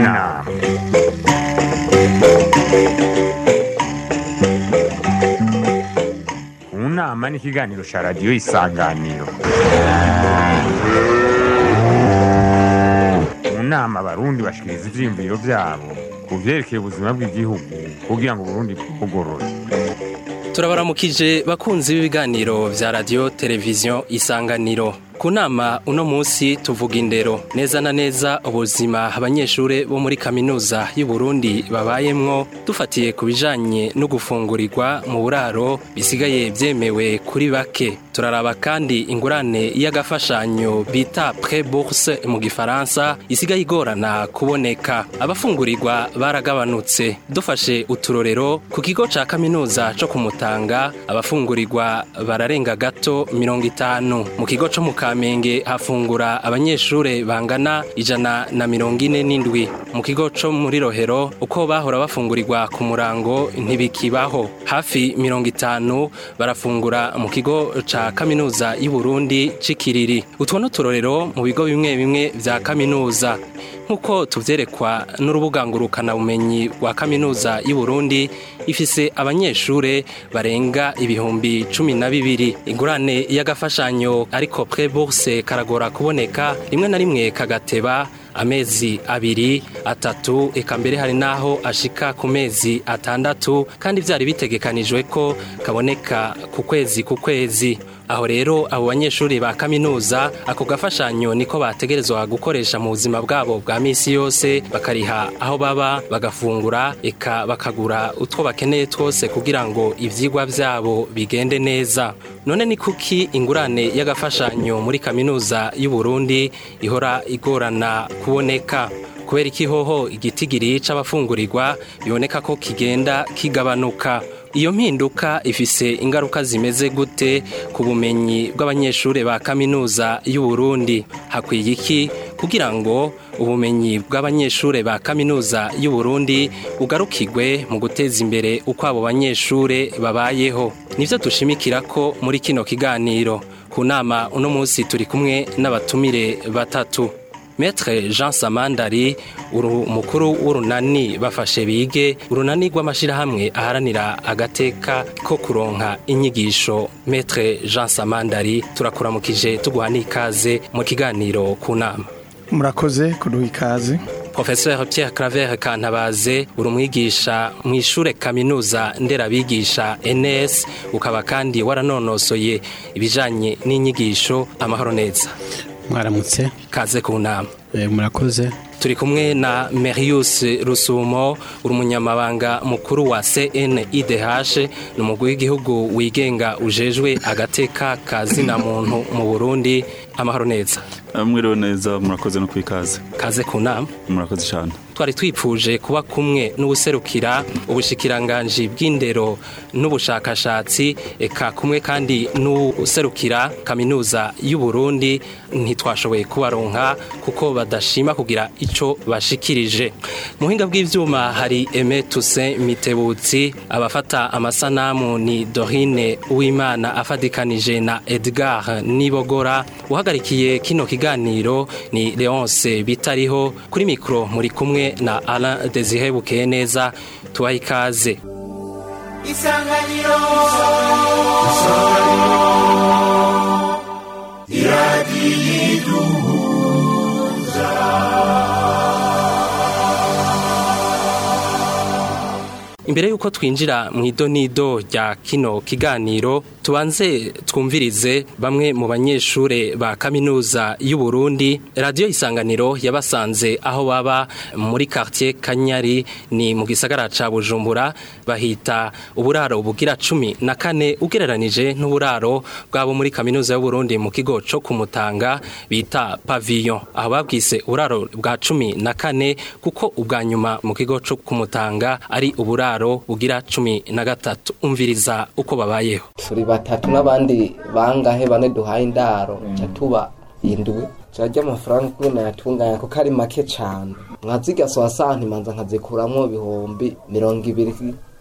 nama mu nama ni ikiganiro cya radiyo isanganiro mu nama abarundi bashikiriza ivyiyumviro vyabo ku vyerekeye ubuzima bw'igihugu kugira ngo uburundi bwugorore turabaramukije bakunzi b'ibiganiro vya radiyo televiziyo isanganiro ku nama uno munsi tuvuga indero neza na neza ubuzima abanyeshure bo muri kaminuza y'u Burundi babayemwo dufatiye ku bijanye no gufungurirwa mu buraro bisigaye vyemewe kuri bake turaraba kandi ingurane y'agafashanyo bita pre bourse mu gifaransa isigaye igorana kuboneka abafungurirwa baragabanutse dufashe uturorero ku kigo ca kaminuza co kumutanga abafungurirwa bararenga gato mirongo itanu mu kigo co mu kamenge hafungura abanyeshure bangana ijana na mirongo ine n'indwi mu kigo co muri rohero uko bahora bafungurirwa ku murango ntibikibaho hafi mirongo itanu barafungura mu kigo ca kaminuza y'u Burundi cikiriri utwo n'uturorero mu bigo bimwe bimwe vya kaminuza nk'uko tuvyerekwa n'urubuga ngurukana bumenyi rwa kaminuza y'u Burundi ifise abanyeshure barenga ibihumbi cumi na bibiri ingurane y'agafashanyo ariko pre bourse karagora kuboneka rimwe na rimwe kagateba amezi abiri atatu eka mbere hari naho ashika ku mezi atandatu kandi vyari bitegekanijwe ko kaboneka ku kwezi ku kwezi aho rero abo banyeshuri ba kaminuza ako gafashanyo niko bategerezwa gukoresha mu buzima bwabo bwa misi yose bakariha aho baba bagafungura eka bakagura utwo bakeneye twose kugira ngo ivyigwa vyabo bigende neza none ni kuki ingurane y'agafashanyo muri kaminuza y'u Burundi ihora igorana kuboneka kubera ikihoho igitigiri c'abafungurirwa biboneka ko kigenda kigabanuka iyo mpinduka ifise ingaruka zimeze gute ku bumenyi bw'abanyeshure ba kaminuza y'u Burundi hakwiye iki kugira ngo ubumenyi bw'abanyeshure ba kaminuza y'u Burundi ugarukirwe mu guteza imbere uko abo banyeshure babayeho nivyo dushimikira ko muri kino kiganiro ku nama uno munsi turi kumwe n'abatumire batatu Metre Jean Samandari uru mukuru w'urunani bafashe bige urunani rw'amashirahamwe aharanira agateka ko kuronka inyigisho Metre Jean Samandari turakuramukije tuguha n'ikaze mu kiganiro ku nama murakoze kuduha ikaze Professeur Pierre Claver Kantabaze uri umwigisha mu ishure kaminuza nderabigisha NS ukaba kandi waranonosoye ibijanye n'inyigisho amahoro neza mwaramutse kaze ku nama murakoze turi kumwe na Merius Rusumo uri umunyamabanga mukuru wa CNIDH ni umugwi w'igihugu wigenga ujejwe agateka kazina muntu mu Burundi amahoro neza mwiriwe neza murakoze no kwikaze kaze ku nama murakoze cyane twari twipfuje kuba kumwe n'ubuserukira ubushikiranganji bw'indero n'ubushakashatsi eka kumwe kandi n'userukira kaminuza y'u Burundi ntitwashoboye kubaronka kuko badashima kugira ico bashikirije muhinga bw'ivyuma hari Aime Toussaint Mitebutsi abafata amasanamu ni Dorine Uwimana afadikanije na Edgar Nibogora uhagarikiye kino kiganiro ni Leonce Bitariho kuri mikro muri kumwe na Alain Desire Bukeye neza tubaha ikaze isanganiro isanganiro iradiyo iduhuza imbere yuko twinjira mu idonido rya kino kiganiro tubanze twumvirize bamwe mu banyeshure ba kaminuza y'u Burundi radio isanganiro yabasanze aho baba muri quartier Kanyari ni mu gisagara ca Bujumbura bahita uburaro bugira cumi na kane ugereranije n'uburaro bwabo muri kaminuza y'u Burundi mu kigo co kumutanga bita pavillon aho babwise uburaro bwa cumi na kane kuko ubwa nyuma mu kigo co kumutanga ari uburaro bugira cumi na gatatu umviriza uko babayeho turi batatu n'abandi bangahe bane duhaye indaro ca tuba indwi turarya amafaranga uko nayatunganya kuko ari make cane nkazigasoha santi manza nkazikuramwo ibihumbi mirongo ibiri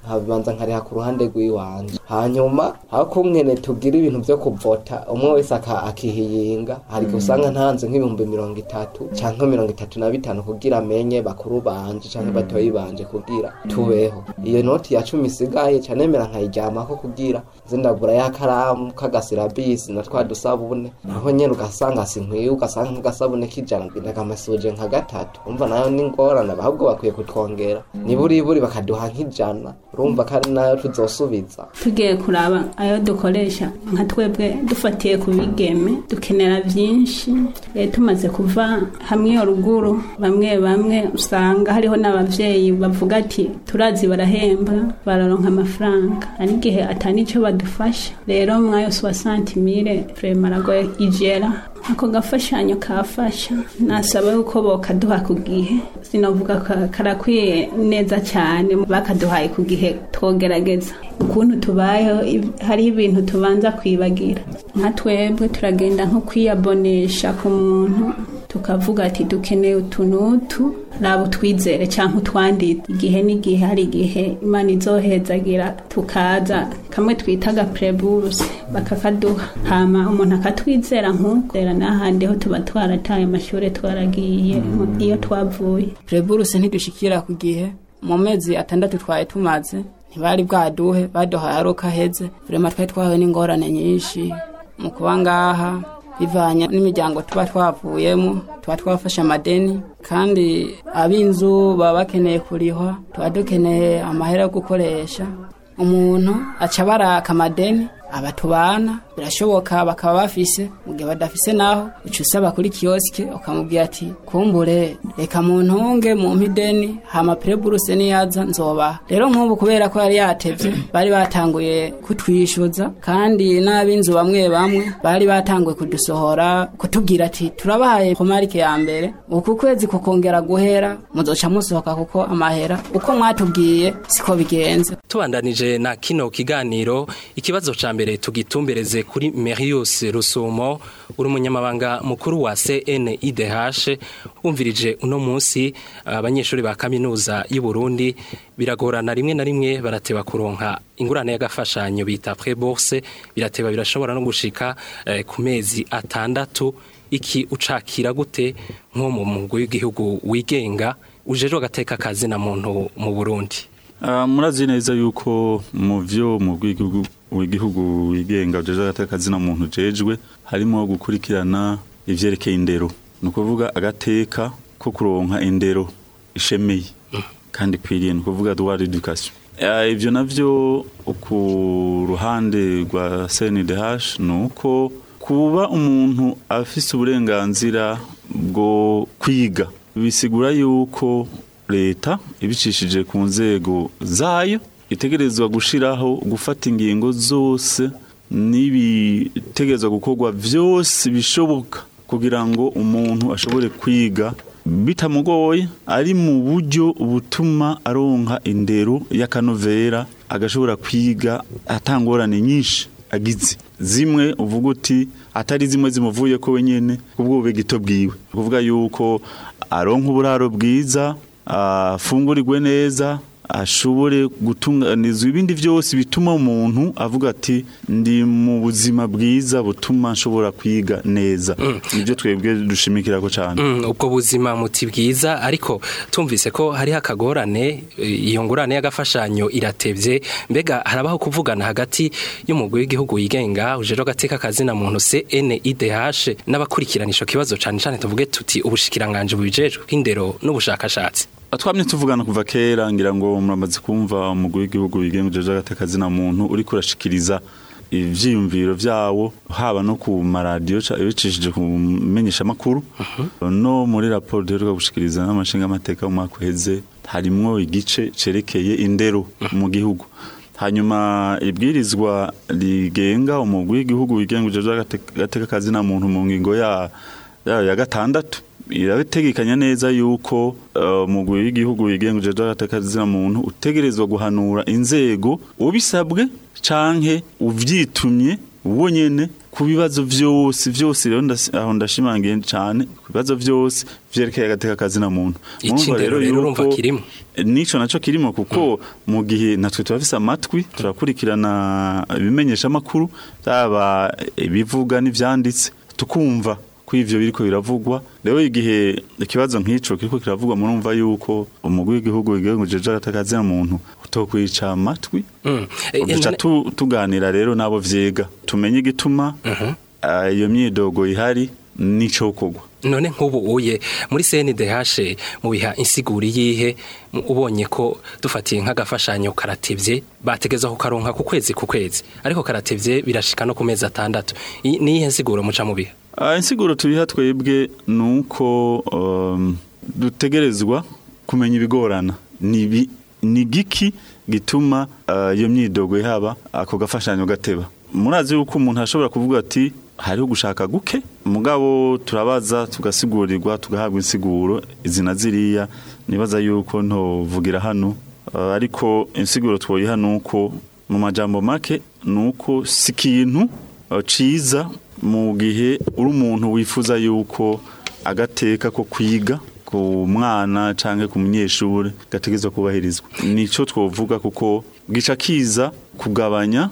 nkabanza nkariha ku ruhande rw'iwanje hanyuma aho kunkene tugira ibintu vyo kuvota umwe wese aka- akihiyinga hari igihe usanga ntanze nk'ibihumbi mirongo itatu canke mirongo itatu na bitanu kugira amenye bakuru banje canke batoyi banje kugira tubeho iyo noti ya cumi isigaye ca nemera nkayiryamako kugira nze ndagura ya karamu k'agasirabisi na twa dusabune naho nyene ugasanga sinkwiye ugasanga nk'agasabune k'ijana ndagamasuje nka gatatu umva nayo ni ngorane ahubwo bakwiye kutwongera niburiburi bakaduha nk'ijana urumva kandi nayo tuzosubiza tugiye kuraba ayo dukoresha nka twebwe dufatiye ku bigeme dukenera byinshi Eh, tumaze kuva hamwe iyo ruguru bamwe bamwe usanga hariho n'abavyeyi bavuga ati turazi barahemba bararonka amafaranga hari igihe atani ico badufasha rero mwayo suwa santimire vrema aragoye igera ako gafashanyo kafasha nasaba yuko bokaduha ku gihe sinovuga ka- karakwiye neza cyane bakaduhaye ku gihe twogerageza ukuntu tubayeho ib- hariho ibintu tubanza kwibagira nka twebwe turagenda nko kwiyabonesha ku muntu tukavuga ati dukeneye utuntu utu raba utwizere cyangwa utwanditse igihe n'igihe hari igihe imana izohezagira tukaza kamwe twita agapureburuse bakakaduha hama umuntu akatwizera nk'ukwera n'ahandi ho tuba twarataye amashuri twaragiye iyo twavuye pureburuse ntidushikira ku gihe mu mezi atandatu twari tumaze ntibari bwaduhe baduhaye ari uko aheze vrema twari twahuye n'ingorane nyinshi mu kuba ngaha bivanye n'imiryango tuba twavuyemo tuba twafashe amadeni kandi ab'inzu baba bakeneye kurihwa tuba dukeneye amahera yo gukoresha umuntu aca baraka amadeni abatubana birashoboka bakaba bafise mu gihe badafise naho uca usaba kuri kiyosike ukamubwira ati kumbure reka muntunge mu mpideni hama pureburuse niyaza nzobaha rero nk'ubu kubera ko yari yatevye bari batanguye kutwishyuza kandi n'ab'inzu bamwe bamwe bari batanguye kudusohora kutubwira ati turabahaye komarike ya mbere uku kwezi kukongera guhera muzoca musohoka kuko amahera uko mwatubwiye siko bigenze tubandanije na kino kiganiro ikibazo ca mbere tugitumbereze kuri Merius Rusumo uri umunyamabanga mukuru wa CNIDH wumvirije uno munsi abanyeshuri ba kaminuza y'u Burundi biragorana rimwe na rimwe barateba kuronka ingurane y'agafashanyo bita pré-bourse birateba birashobora no gushika eh, ku mezi atandatu iki ucakira gute nko mu mugwi w'igihugu wigenga ujejwe agateka kazi na muntu mu Burundi Ah, murazi neza yuko mu vyo mu bw'igihugu w'igihugu wigenga ujeje agatakazi na muntu jejwe harimo gukurikirana ivyerekeye indero ni ukuvuga agateka ko kuronka indero ishemeye kandi kwiriye ni ukuvuga droit d'éducation Ah, ivyo navyo ku ruhande rwa CNDH ni uko kuba umuntu afise uburenganzira bwo kwiga bisigura yuko leta ibicishije ku nzego zayo itegerezwa gushiraho gufata ingingo zose n'ibitegerezwa gukorwa vyose bishoboka kugira ngo umuntu ashobore kwiga bitamugoye ari mu buryo butuma aronka indero y'akanovera agashobora kwiga atangorane nyinshi agize zimwe uvuga uti atari zimwe zimuvuye ko wenyene kubwo gito bwiwe kuvuga yuko aronka uburaro bwiza afungurirwe neza ashobore gutunganizwa ibindi byose bituma umuntu avuga ati ndi mu buzima bwiza butuma nshobora kwiga neza nibyo twebwe dushimikirako cyane Mm, ubwo buzima muti bwiza ariko tumvise ko hariho akagorane eh, iyo ngurane y'agafashanyo iratevye mbega harabaho kuvugana hagati y'umugwi w'igihugu wigenga ujejwe agateka kazina muntu CNIDH n'abakurikiranisha kibazo cane cane tuvuge tuti ubushikiranganje bubijejwe bw'indero n'ubushakashatsi twamye tuvugana kuva kera ngira ngo muramaze kumva umugwi w'igihugu wigenga ujeje agatakazi na muntu uri kurashikiriza ivyiyumviro vyawo haba no ku maradiyo ca- bicishije ku menyesha makuru no muri raporo duheruka gushikiriza n'amashinga amateka mu mwaka uheze harimwo igice cerekeye indero mu gihugu hanyuma ibwirizwa rigenga umugwi w'igihugu wigenga ujeje agateka kazi na muntu mu ngingo ya ya, ya gatandatu irabitegekanya neza yuko uh, umugwi w'igihugu wigenga ujeje agateka kazi na muntu utegerezwa guhanura inzego ubisabwe canke uvyitumye uwo nyene ku bibazo vyose vyose rero ndasi- aho ndashimangiye cyane ku bibazo vyose vyerekeye agateka kazina muntu Murumva Icindero rero urumva yuko- kirimo. nico naco kirimo kuko mu gihe natwe turafise amatwi turakurikirana ibimenyesha makuru byaba ibivuga n'ivyanditse tukumva ko ivyo biriko biravugwa rero igihe ikibazo nk'ico kiriko kiravugwa murumva yuko umugwi w'igihugu igihugu jeje agatakaza muntu utokwica amatwi Mm. Eh, duca none- tu- tuganira rero nabo vyega tumenye igituma ah, iyo myidogo ihari n'ico kogwa none nk'ubu uye muri CNDH mu biha insiguri yihe mu- ubonye ko dufatiye nk'agafashanyo karatevye bategeza ko karonka ku kwezi ku kwezi ariko karatevye birashika no ku mezi atandatu I- ni iyihe nsiguro muca mu biha Ah, insiguro tubiha twebwe nuko um, dutegerezwa kumenya ibigorana nibi ni giki gituma ah, iyo myidogo ihaba ako gafashanyo gateba murazi yuko umuntu ashobora kuvuga ati hariho gushaka guke mugabo turabaza tugasigurirwa tugahabwa insiguro izina ziriya nibaza yuko ntovugira hano Ah, ariko insiguro twoyiha nuko mu majambo make nuko si ikintu ah, ciza mu gihe uri umuntu wifuza yuko agateka ko kwiga ku mwana canke ku munyeshuri gategezwa kubahirizwa nico twovuga kuko gica kiza kugabanya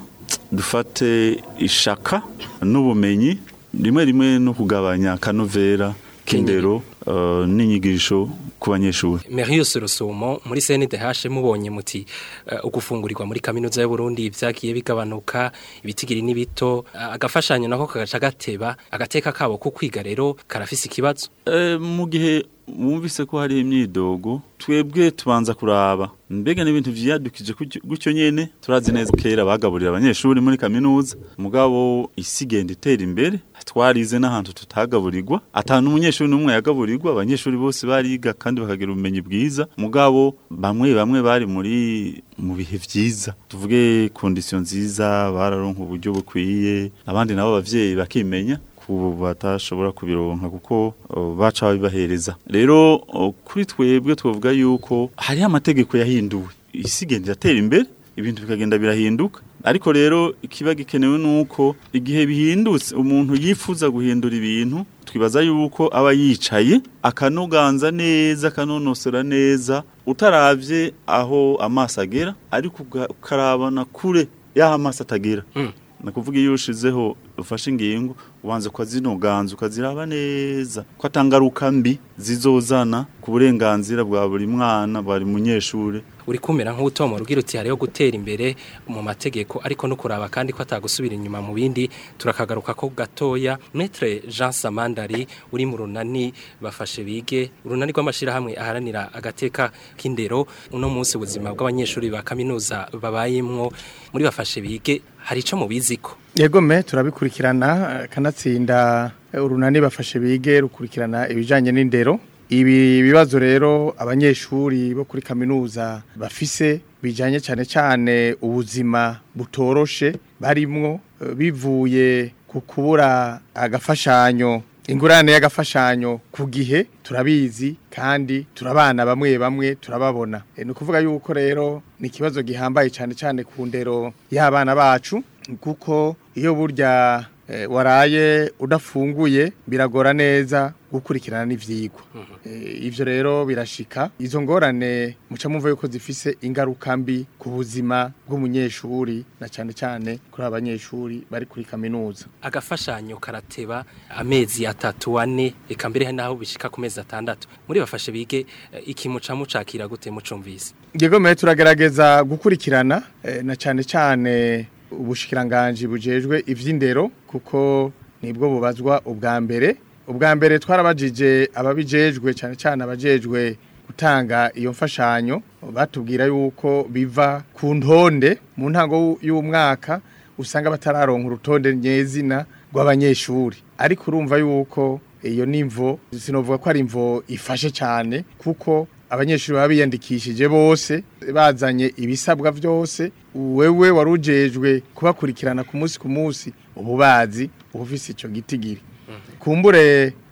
dufate ishaka n'ubumenyi rimwe rimwe no kugabanya akanovera k'indero eh, n'inyigisho ku banyeshuri Merius Rusumo muri CNDH mubonye muti uh, ugufungurirwa muri kaminuza y'u Burundi vyagiye bigabanuka ibitigiri n'ibito uh, agafashanyo nako kagaca gateba agateka kabo ku kwiga rero karafise ikibazo Eh, mu gihe wumvise ko hari imyidogo twebwe tubanza kuraba mbega n'ibintu vyadukije gutyo- gutyo nyene turazi neza kera bagaburira abanyeshuri muri kaminuza mugabo isi igenda itera imbere twarize n'ahantu tutagaburirwa atanu umunyeshuri n'umwe yagaburirwa abanyeshuri bose bariga kandi bakagira ubumenyi bwiza mugabo bamwe bamwe bari muri mu bihe vyiza tuvuge kondisiyo nziza bararonka uburyo bukwiye abandi nabo abavyeyi bakimenya ku batashobora kubironka kuko uh, baca babibahereza rero uh, kuri twebwe twavuga yuko hariho amategeko yahinduwe isi igenda iratera imbere ibintu bikagenda birahinduka ariko rero ikiba gikenewe nuko igihe bihindutse umuntu yifuza guhindura ibintu twibaza yuko aba yicaye akanoganza neza akanonosora neza utaravye aho amaso agera ariko uga- ukarabana kure y'aho amaso atagera nakuvuga iyo ushizeho ufashe ingingo ubanza ukazinoganza ukaziraba neza ko atangaruka mbi zizozana ku burenganzira bwa buri mwana buri munyeshure uri kumera nk'utomora ugira uti hariho gutera imbere mu mategeko ariko no kuraba kandi ko atagusubira inyuma mu bindi turakagaruka ko gatoya Maître Jean Samandari uri mu runani bafashe bige urunani rw'amashirahamwe aharanira agateka k'indero uno munsi ubuzima bw'abanyeshuri ba kaminuza babayemwo muri bafashe bige hari ico mubiziko yego me turabikurikirana eh, kanatsinda eh, urunani bafashe bige rukurikirana ibijanye n'indero ibi bibazo rero abanyeshuri bo kuri kaminuza bafise bijanye cyane cyane ubuzima butoroshe barimwo eh, bivuye ku kubura agafashanyo ingurane y'agafashanyo ku gihe turabizi kandi turabana bamwe bamwe turababona e, ni ukuvuga yuko rero ni ikibazo gihambaye cyane cyane ku ndero y'abana bacu kuko iyo burya eh, waraye udafunguye biragora neza gukurikirana n'ivyigwa Eh, ivyo rero birashika izo ngorane muca mumva yuko zifise ingaruka mbi ku buzima bw'umunyeshuri na cyane cyane kuri abanyeshuri bari kuri kaminuza agafashanyo karateba amezi atatu ane eka mbere naho bishika ku mezi atandatu muri bafashe bige eh, iki muca mucakira gute mucumvise Yego turagerageza gukurikirana eh, na cyane cyane ubushikiranganje bujejwe ivy'indero kuko nibwo bubazwa ubwa mbere ubwa mbere twarabajije ababijejwe cyane cyane abajejwe gutanga iyo mfashanyo batubwira yuko biva ku ntonde mu ntango y'umwaka usanga batararonka urutonde nyezina rw'abanyeshuri ariko urumva yuko iyo nimvo sinovuga ko ari imvo ifashe cyane kuko abanyeshuri baba biyandikishije bose bazanye ibisabwa byose wewe warujejwe kubakurikirana ku munsi ku munsi ububazi uba ufise icyo gitigiri kumbure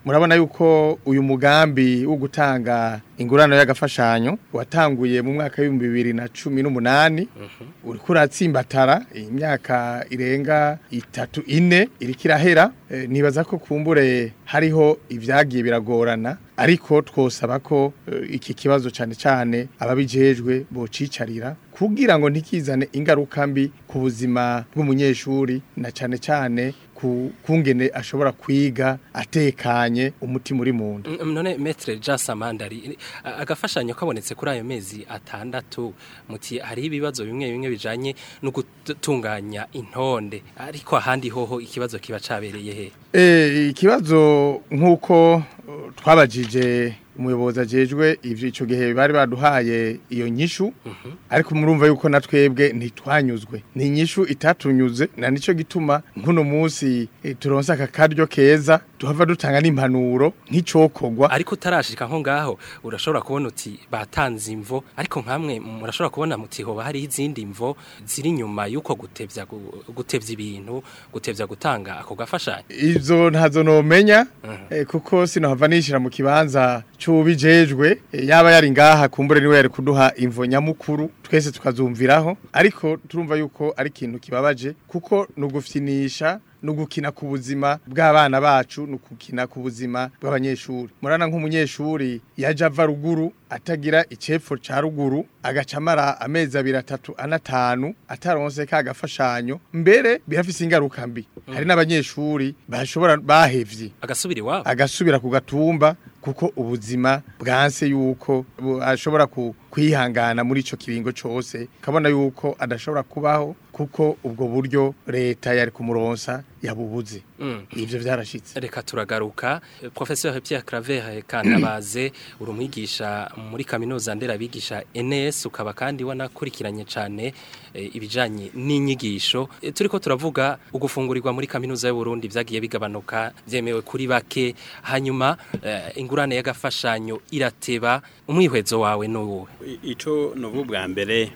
murabona yuko uyu mugambi wo gutanga ingurano y'agafashanyo watanguye mu mwaka w'ibihumbi bibiri na cumi n'umunani uriko uratsimbatara imyaka irenga itatu ine iriko irahera Eh, nibaza ko kumbure hariho ibyagiye biragorana ariko twosaba ko eh, iki kibazo cyane cyane ababijejwe bocicarira kugira ngo ntikizane ingaruka mbi ku buzima bw'umunyeshuri na cyane cyane ku kungene ashobora kwiga atekanye umutima uri mu nda Mm, none metre Jean Samandari a- agafashanyo kabonetse kuri ayo mezi atandatu muti hari ibibazo bimwe bimwe bijanye no gutunganya intonde ariko ahandi hoho ikibazo kiba cabereye he Eh, ikibazo nk'uko uh, twabajije umuyobozi ajejwe ivyo ico gihe bari baduhaye iyo nyishu ariko murumva yuko natwebwe ntitwanyuzwe ni inyishu itatunyuze na nico gituma nkuno munsi eh, turonse aka karyo keza tuhava dutanga n'impanuro nk'icokogwa ariko utarashika nko ngaho urashobora kubona uti batanze imvo ariko nkamwe murashobora kubona muti hoba hari izindi mvo ziri inyuma yuko gutevya gu- gutevya ibintu gutevya gutanga ako gafashanyo ivyo ntazo nomenya eh, kuko sinohava nishira mu kibanza c'ubijejwe eh, yaba yari ngaha kumbure niwe yari kuduha imvo nyamukuru twese tukazumviraho ariko turumva yuko ari ikintu kibabaje kuko nugufyinisha nugukina ku buzima bw'abana bacu nugukina ku buzima bw'abanyeshuri murana nk'umunyeshuri yaje ava ruguru atagira icepfo ca ruguru agaca amara amezi abiri atatu anatanu ataronse ka gafashanyo mbere birafise ingaruka mbi hari n'abanyeshuri bashobora bahevye agasubira iwabo agasubira ku gatumba kuko ubuzima bwanse yuko bu- ashobora ku- kwihangana muri ico kiringo cose kabona yuko adashobora kubaho kuko ubwo buryo leta yari kumuronsa yabubuze Mm. ivyo vyarashitse reka turagaruka Eh, professeur Pierre Claver Kantabaze uri umwigisha muri kaminuza nderabigisha NS ukaba kandi wanakurikiranye cyane eh, ibijanye n'inyigisho Eh, turiko turavuga ugufungurirwa muri kaminuza y'u Burundi vyagiye bigabanuka vyemewe kuri bake hanyuma eh, ingurane y'agafashanyo irateba umwihwezo wawe n'uwe I- ico novuga bwa mbere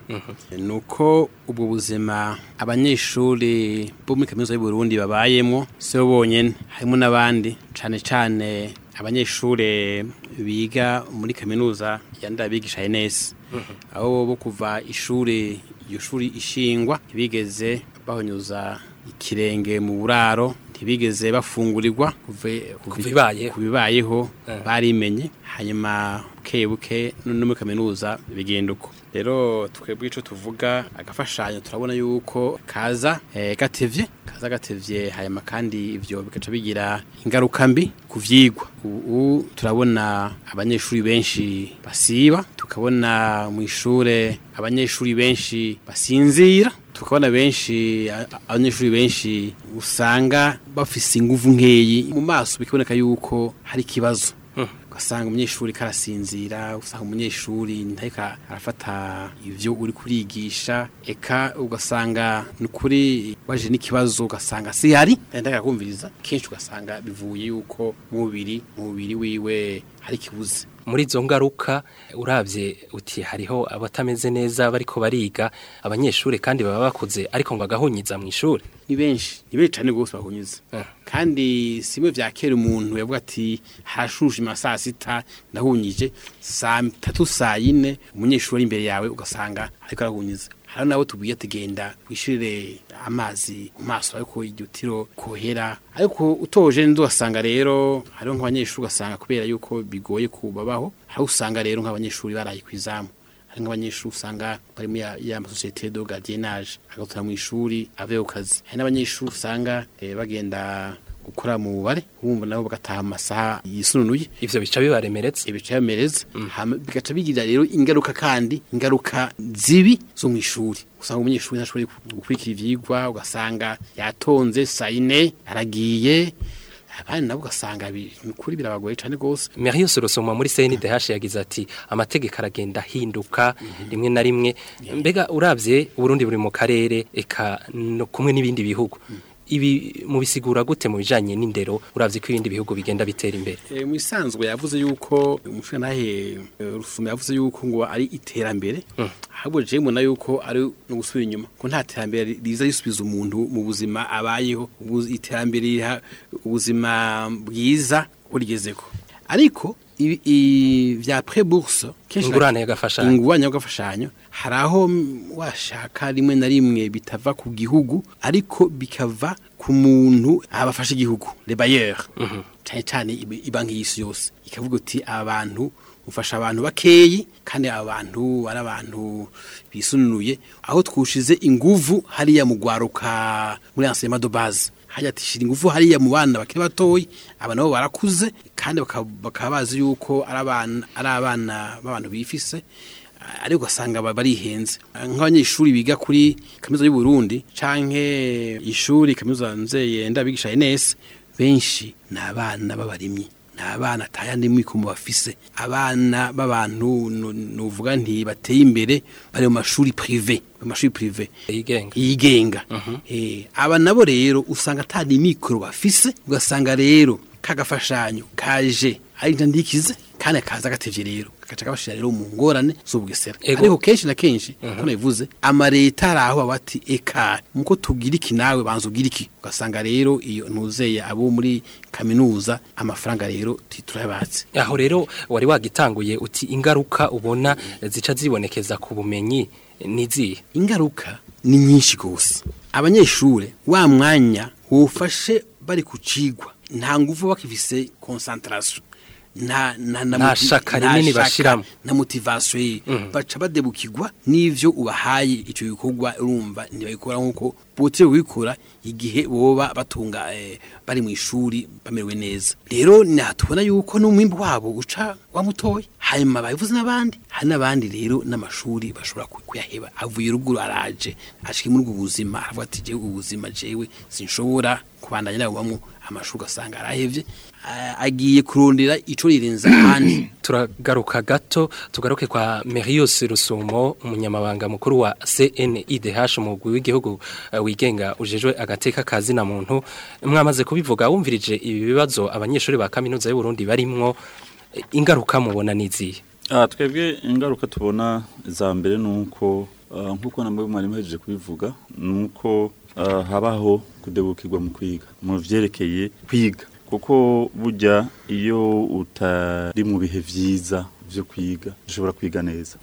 nuko ubwo buzima abanyeshuri bo muri kaminuza y'u Burundi babayemo si bo bonyene harimo n'abandi cane cane abanyeshuri biga muri kaminuza ya ndabigisha NS aho bo kuva ishuri iyo shuri ishingwa ntibigeze bahonyuza ikirenge mu buraro ntibigeze bafungurirwa kuve- Kuva ibayeho. kubibayeho Eh. barimenye hanyuma buke buke no no muri kaminuza bigenda uko rero twebwe ico tuvuga agafashanyo turabona yuko kaza eh, gatevye kaza gatevye hanyuma kandi ivyo bigaca bigira ingaruka mbi ku vyigwa ubu turabona abanyeshuri benshi basiba tukabona mu ishure abanyeshuri benshi basinzira tukabona benshi a- a- abanyeshuri benshi usanga bafise inguvu nkeyi mu maso bikaboneka yuko hari ikibazo ugasanga umunyeshuri karasinzira usanga umunyeshuri ntareka arafata ivyo uri kurigisha eka ugasanga ni ukuri waje n'ikibazo ugasanga si hari ndaka kumviriza kenshi ugasanga bivuye yuko mu mubiri mu mubiri wiwe hari ikibuze muri izo ngaruka urabye uti hariho abatameze neza bariko bariga abanyeshuri kandi baba bakuze ariko ngo agahunyiza mu ishuri ni benshi ni benshi cyane rwose bahunyuze Eh. kandi simwe vya kera umuntu yavuga ati hashuje ima saa sita ndahunyije saa tatu saa yine umunyeshuri ari imbere yawe ugasanga ariko arahunyiza hari nabo tubwiye ati genda wishirire amazi mu maso ariko iryo tiro kohera ariko utoje nzi ugasanga rero hariho nk'abanyeshuri ugasanga kubera yuko bigoye kubabaho hari usanga rero nk'abanyeshuri baraye ku izamu hari nk'abanyeshuri usanga bari muri ya- ya masosiyete de gardiennage agatura mu ishuri ave ku kazi hari n'abanyeshuri usanga eh, bagenda gukora mu bubare bumva nabo bagataha mu masaha yisununuye ivyo bica bibaremeretse ibica bimereza hama bigaca bigira rero ingaruka kandi ingaruka zibi zo mu ishuri usanga umunyeshuri ntashobora gukurikira ivyigwa ugasanga yatonze saa yine aragiye abandi nabo ugasanga bi- ni ukuri birabagoye cane rwose Marius Rusoma muri CNDH yagize ati amategeko aragenda ahinduka rimwe na rimwe mbega uravye Burundi buri mu karere eka no kumwe n'ibindi bihugu ibi mubisigura gute mu bijanye n'indero uravye ko ibindi bihugu bigenda bitera imbere E, mu isanzwe yavuze yuko umushingantahe rusuma yavuze yuko ngo ari iterambere ahubwo je mbona yuko ari no gusubira inyuma ko nta terambere riza risubiza umuntu mu buzima abayeho ubu- iterambere riha ubuzima bwiza urigezeko ariko ibi- i- vya pre-bourse kenshi Ingurane y'agafashanyo. ingurane y'agafashanyo hari aho mm, washaka rimwe na rimwe bitava ku gihugu ariko bikava ku muntu abafasha igihugu le bailleur cyane cyane ibi- ibanki y'isi yose ikavuga uti abantu ufasha abantu bakeyi kandi abantu ari abantu bisununuye aho twushize inguvu hariya mu gwaruka muri enseignement de base hajya tishira ingufu hariya mu bana bakiri batoyi aba nabo barakuze kandi bakaba bakaba bazi yuko ari abana ari abana b'abantu bifise ariko ugasanga ba- barihenze nk'abanyeshuri biga kuri kaminuza y'u Burundi canke ishuri kaminuza nzeye ndabigisha NS benshi ni abana b'abarimyi ni abana atayandi mwikomo bafise abana b'abantu nu- nuvuga nti bateye imbere bari mu mashuri privé mu mashuri privé yigenga yigenga eh aba nabo rero usanga atari mikoro bafise ugasanga rero kagafashanyo kaje ari ndandikize kandi kaza gatevye rero kagaca kabashira rero mu ngorane z'ubugesera Ego. ariko kenshi na kenshi ko nabivuze amareta araho bati eka muko tugira iki nawe banza ugira iki ugasanga rero iyo ntuzeye abo muri kaminuza amafaranga rero titurayabatse aho rero wari wagitanguye uti ingaruka ubona zica zibonekeza ku bumenyi nizihe ingaruka ni nyinshi gose abanyeshure wa mwanya wofashe bari ku cigwa nta nguvu bakifise concentration nta na na Nta moti- shaka nta rinini shaka, bashiramo. na motivation ye baca badebukirwa n'ivyo ubahaye ico gikorwa urumva ntibabikora nk'uko bote wikora igihe boba batunga eh, bari mu ishuri bamerewe neza rero natubona yuko n'umwimbu wabo uca wamutoye hanyuma babivuze n'abandi hari n'abandi rero n'amashuri bashobora ku- kuyaheba avuye ruguru araje ashike muri ubwo buzima aravuga ati jewe ubuzima jewe sinshobora kubandanya nabubamwo amashuri ugasanga arahevye a- agiye kurondera ico rirenza ahandi turagaruka gato tugaruke kwa Merius Rusumo umunyamabanga mukuru wa CNIDH umugwi w'igihugu eh, wigenga ujejwe agateka kazi na muntu mwamaze kubivuga wumvirije ibi bibazo abanyeshuri ba kaminuza y'u Burundi barimwo eh, ingaruka mubona nizihe Ah, twebwe ingaruka tubona za mbere ni uko ah, nk'uko namwe mwari muhejeje kubivuga ni uko ah, habaho kudebukirwa mu kwiga mu vyerekeye kwiga kuko burya iyo utari mu bihe vyiza vyo kwiga ushobora kwiga neza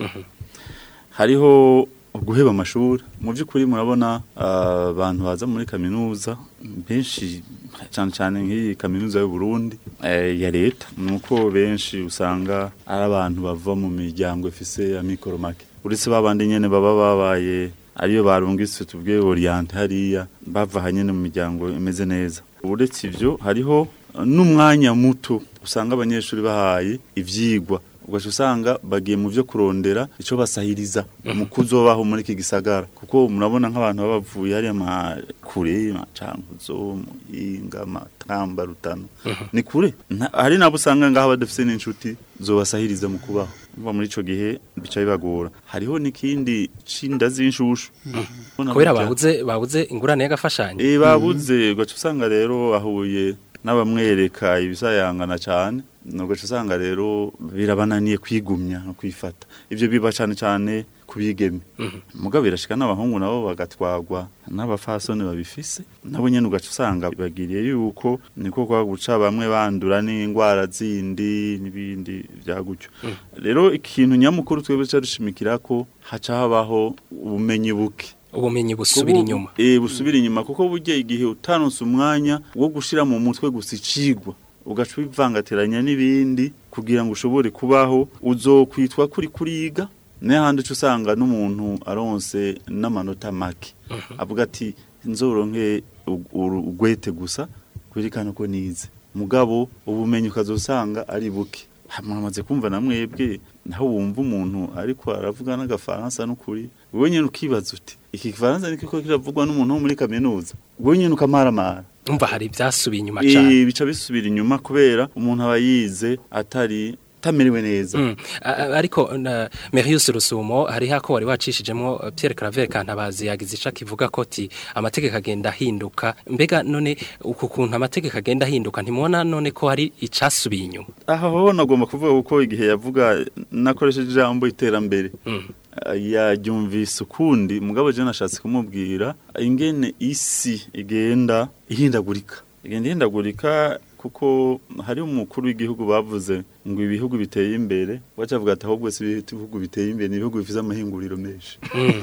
hariho guheba amashuri mu by'ukuri murabona ah, abantu baza muri kaminuza benshi cyane cyane nk'iyi kaminuza y'u Burundi eh, ya leta nuko benshi usanga ari abantu bava mu miryango ifise amikoro make uretse babandi nyene baba babaye ariyo barungitse tubwiye oriente hariya bava hanyene mu miryango imeze neza uretse ivyo hariho eh, n'umwanya muto usanga abanyeshuri bahaye ivyigwa ugaca usanga bagiye mu byo kurondera icyo basahiriza mu kuzobaho muri iki gisagara kuko murabona nk'abantu baba bavuye hariya makure macankuzo muyinga matamba rutano ni kure Nta- hari nabo usanga ngaho badafise n'inshuti zobasahiriza mu kubaho umva muri ico gihe bica bibagora hariho n'ikindi cinda z'inshushu Ubona kubera burya- babuze babuze ingurane y'agafashanyo Eh babuze ugaca usanga rero ahuye n'abamwereka ibisayangana cyane ugaca usanga rero birabananiye kwigumya no kwifata ibyo biba cyane cyane kubigeme mugabo birashika n'abahungu nabo bagatwagwa n'abafasoni babifise nabo nyene ugaca usanga bagiriye yuko niko kwa guca bamwe bandura n'indwara zindi n'ibindi bya gutyo rero ikintu nyamukuru twebwe cyo dushimikira ko haca habaho ubumenyi buke ubumenyi busubira Kubu- inyuma Eh busubira inyuma kuko burya igihe utanonse umwanya wo gushira mu mutwe gusa icigwa ugaca ubivangatiranya n'ibindi kugira ngo ushobore kubaho uzokwitwa kuri kuriga n'ahandi uca usanga n'umuntu aronse n'amanota make avuga ati nzoronke u- uru- ugwete gusa kwerekana ko nize mugabo ubumenyi ukazosanga ari buke mwamaze kumva na mwebwe naho wumva umuntu ariko aravuga n'agafaransa n'ukuri wowe nyine ukibaza uti iki gifaransa ni kiko kiravugwa n'umuntu wo muri kaminuza wowe nyine ukamaramara umva hari ibyasubiye inyuma cyane Eh, bica bisubira inyuma kubera umuntu aba yize atari atamerewe neza Mm. A- a- ariko na Merius Rusumo hari hako wari wacishijemo uh, Pierre Claver Kantabazi yagize ica kivuga ko ti amategeko agenda ahinduka mbega none uku kuntu amategeko agenda ahinduka ntimubona none ko hari icasubiye inyuma aho nagomba kuvuga kuko igihe yavuga nakoresheje ijambo iterambere Mm. yaryumvise ukundi mugabo je nashatse kumubwira ingene isi igenda ihindagurika igenda ihindagurika kuko hari umukuru w'igihugu bavuze ngo ibihugu biteye imbere wacha avuga ati ahubwo si ibihugu biteye imbere ni ibihugu bifite amahinguriro menshi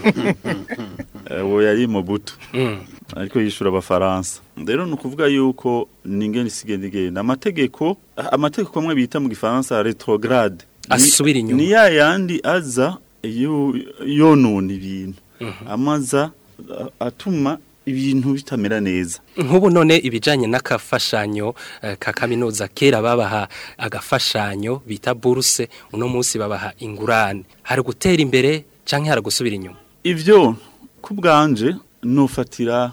Eh, uwo yari Mobutu ariko yishura abafaransa rero ni ukuvuga yuko ningene isigenda igenda amategeko amategeko amwe bita mu gifaransa retrograde Ni- Asubira inyuma. ni ya yandi aza yo- yonona ibintu amaza a- atuma ibintu bitamera neza nk'ubu none ibijanye n'akafashanyo eh, ka kaminuza kera babaha agafashanyo bita buruse uno munsi babaha ingurane hari gutera imbere canke hari gusubira inyuma ivyo ku bwanje nofatira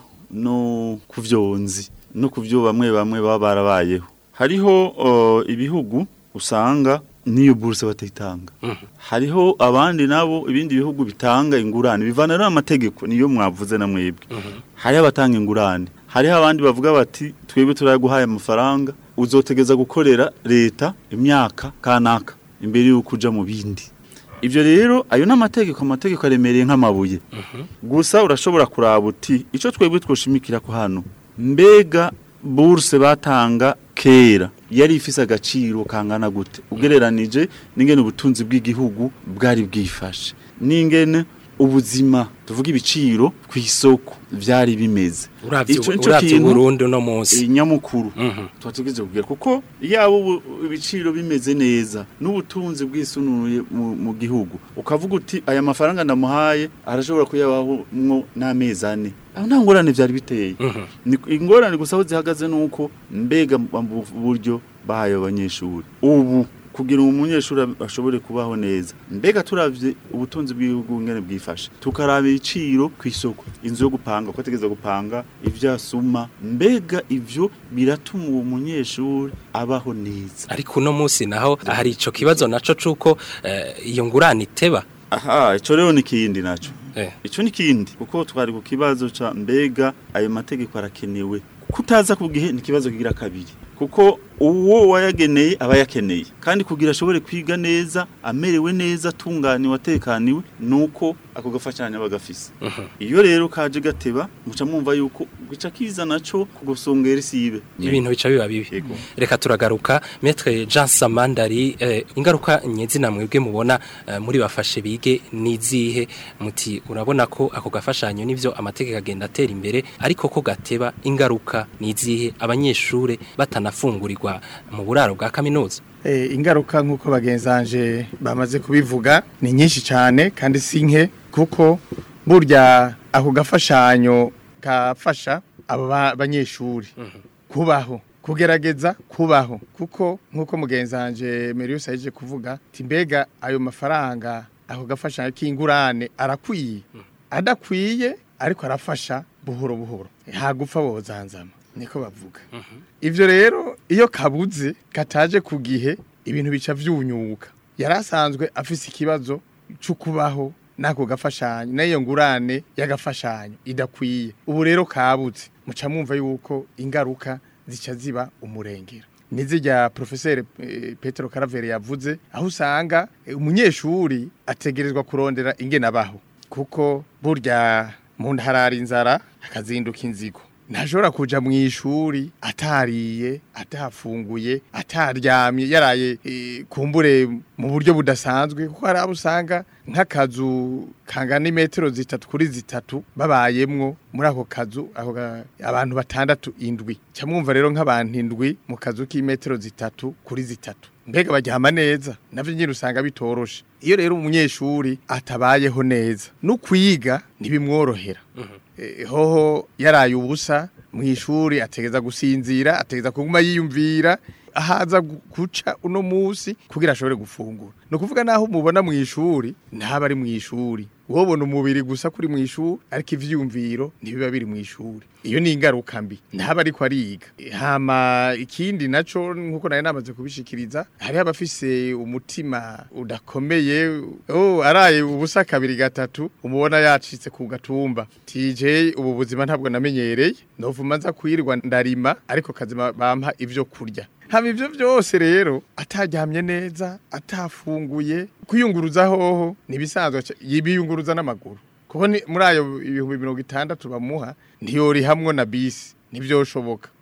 no ku vyonzi no ku vyo bamwe bamwe baba barabayeho hariho uh, ibihugu usanga niyo buruse batayitanga hariho abandi nabo ibindi bihugu bitanga ingurane bivana rero amategeko niyo mwavuze na mwebwe hariho abatanga ingurane hariho abandi bavuga bati twebwe turaguhaye amafaranga uzotegeza gukorera leta imyaka kanaka imbere y'uko uja mu bindi Ibyo rero ayo n'amategeko amategeko aremereye nk'amabuye gusa urashobora kuraba uti icyo twebwe twoshimikira ko hano mbega buruse batanga kera yari ifise agaciro kangana gute ugereranije n'ingene ubutunzi bw'igihugu bwari bwifashe n'ingene ubuzima tuvuga ibiciro ku isoko byari bimeze uravye Ico nico uravye kintu- Burundi uno munsi inyamukuru Mhm. tubategereje kugira kuko yaba ubu- ibiciro bimeze neza n'ubutunzi bwisunuye mu, mu gihugu ukavuga uti aya mafaranga ndamuhaye arashobora kuyabaho mwo n'amezi ane aho nta ngorane byari biteye Ni- ingorane gusa aho zihagaze nuko mbega mu buryo bahaye abanyeshuri ubu kugira ngo umunyeshuri ashobore kubaho neza mbega turavye ubutunzi bw'igihugu ngene bwifashe tukaraba ibiciro ku isoko inzu yo gupanga uko ategeza gupanga ivyasuma mbega ivyo biratuma uwo munyeshuri abaho neza ariko uno munsi naho hari ico kibazo naco cuko eh, iyo ngurane iteba aha ico rero ni kindi naco eh. ico ni kindi kuko twari ku kibazo ca mbega ayo mategeko arakenewe kutaza ku gihe ni ikibazo kigira kabiri kuko uwo wayageneye aba yakeneye kandi kugira ashobore kwiga neza amerewe neza atunganiwe atekaniwe nuko ako gafashanya bagafise iyo rero kaje gateba muca mwumva yuko gica kiza naco kugusongera isibe ibintu bica biba bibi Yego. reka turagaruka metre Jean Samandari eh, ingaruka nyezina mwebwe mubona eh, muri bafashe bige nizihe muti urabona ko ako gafashanyo nivyo amategeko agenda atera imbere ariko ko gateba ingaruka nizihe abanyeshure batanafungurirwa mu buraro bwa kaminuza Eh, ingaruka nk'uko bagenzanje bamaze kubivuga ni nyinshi cyane kandi si nke kuko burya ako gafashanyo gafasha abo ba- banyeshuri kubaho kugerageza kubaho kuko nk'uko mugenzanje Merius yaje kuvuga ati mbega ayo mafaranga ako gafashanyo k'ingurane arakwiye adakwiye ariko arafasha buhoro buhoro hagupfa bozanzama niko bavuga Ivyo rero iyo kabuze kataje ku gihe ibintu bica vyunyuka yarasanzwe afise ikibazo cyo kubaho nako gafashanyo nayo ngurane y'agafashanyo idakwiye ubu rero kabuze muca mwumva yuko ingaruka zica ziba umurengero nizirya professeur eh, Petro Caravere yavuze aho usanga eh, umunyeshuri ategerezwa kurondera ingene abaho kuko burya mu ntarara inzara akazinduka inzigo ntashobora kuja mu ishuri atariye atafunguye ataryamye yaraye eh, kumbure mu buryo budasanzwe kuko hari abo usanga nk'akazu kangana imetero zitatu kuri zitatu babayemwo muri ako kazu ako ga- abantu batandatu indwi cyamwumva rero nk'abantu indwi mu kazu k'imetero zitatu kuri zitatu mbega baryama neza navyo nyine usanga bitoroshe iyo rero umunyeshuri atabayeho neza no kwiga ntibimworohera Eh, hoho yaraye ubusa mu ishuri ategeza gusinzira ategeza kuguma yiyumvira ahaza gu- guca uno musi kugira ashobore gufungura no kuvuga naho mubona mu ishuri ntaba ari mu ishuri wobona umubiri gusa kuri mu ishuri ariko ivyumviro ntibiba biri mu ishuri iyo ni ingaruka mbi ntaba ariko ariga hama ikindi naco nkuko nari namaze kubishikiriza hari abafise umutima udakomeye oh araye ubusa kabiri gatatu umubona yacitse ku gatumba TJ ubu buzima ntabwo namenyereye novuma nza kwirirwa ndarima ariko kazima bampa ivyo kurya hama ivyo vyose rero ataryamye neza atafunguye kwiyunguruza hoho nibisanzwe ca- yibiyunguruza n'amaguru kuko ni- muri ayo ibihumbi mirongo itandatu bamuha ntiyori hamwe na bisi ntivyoshoboka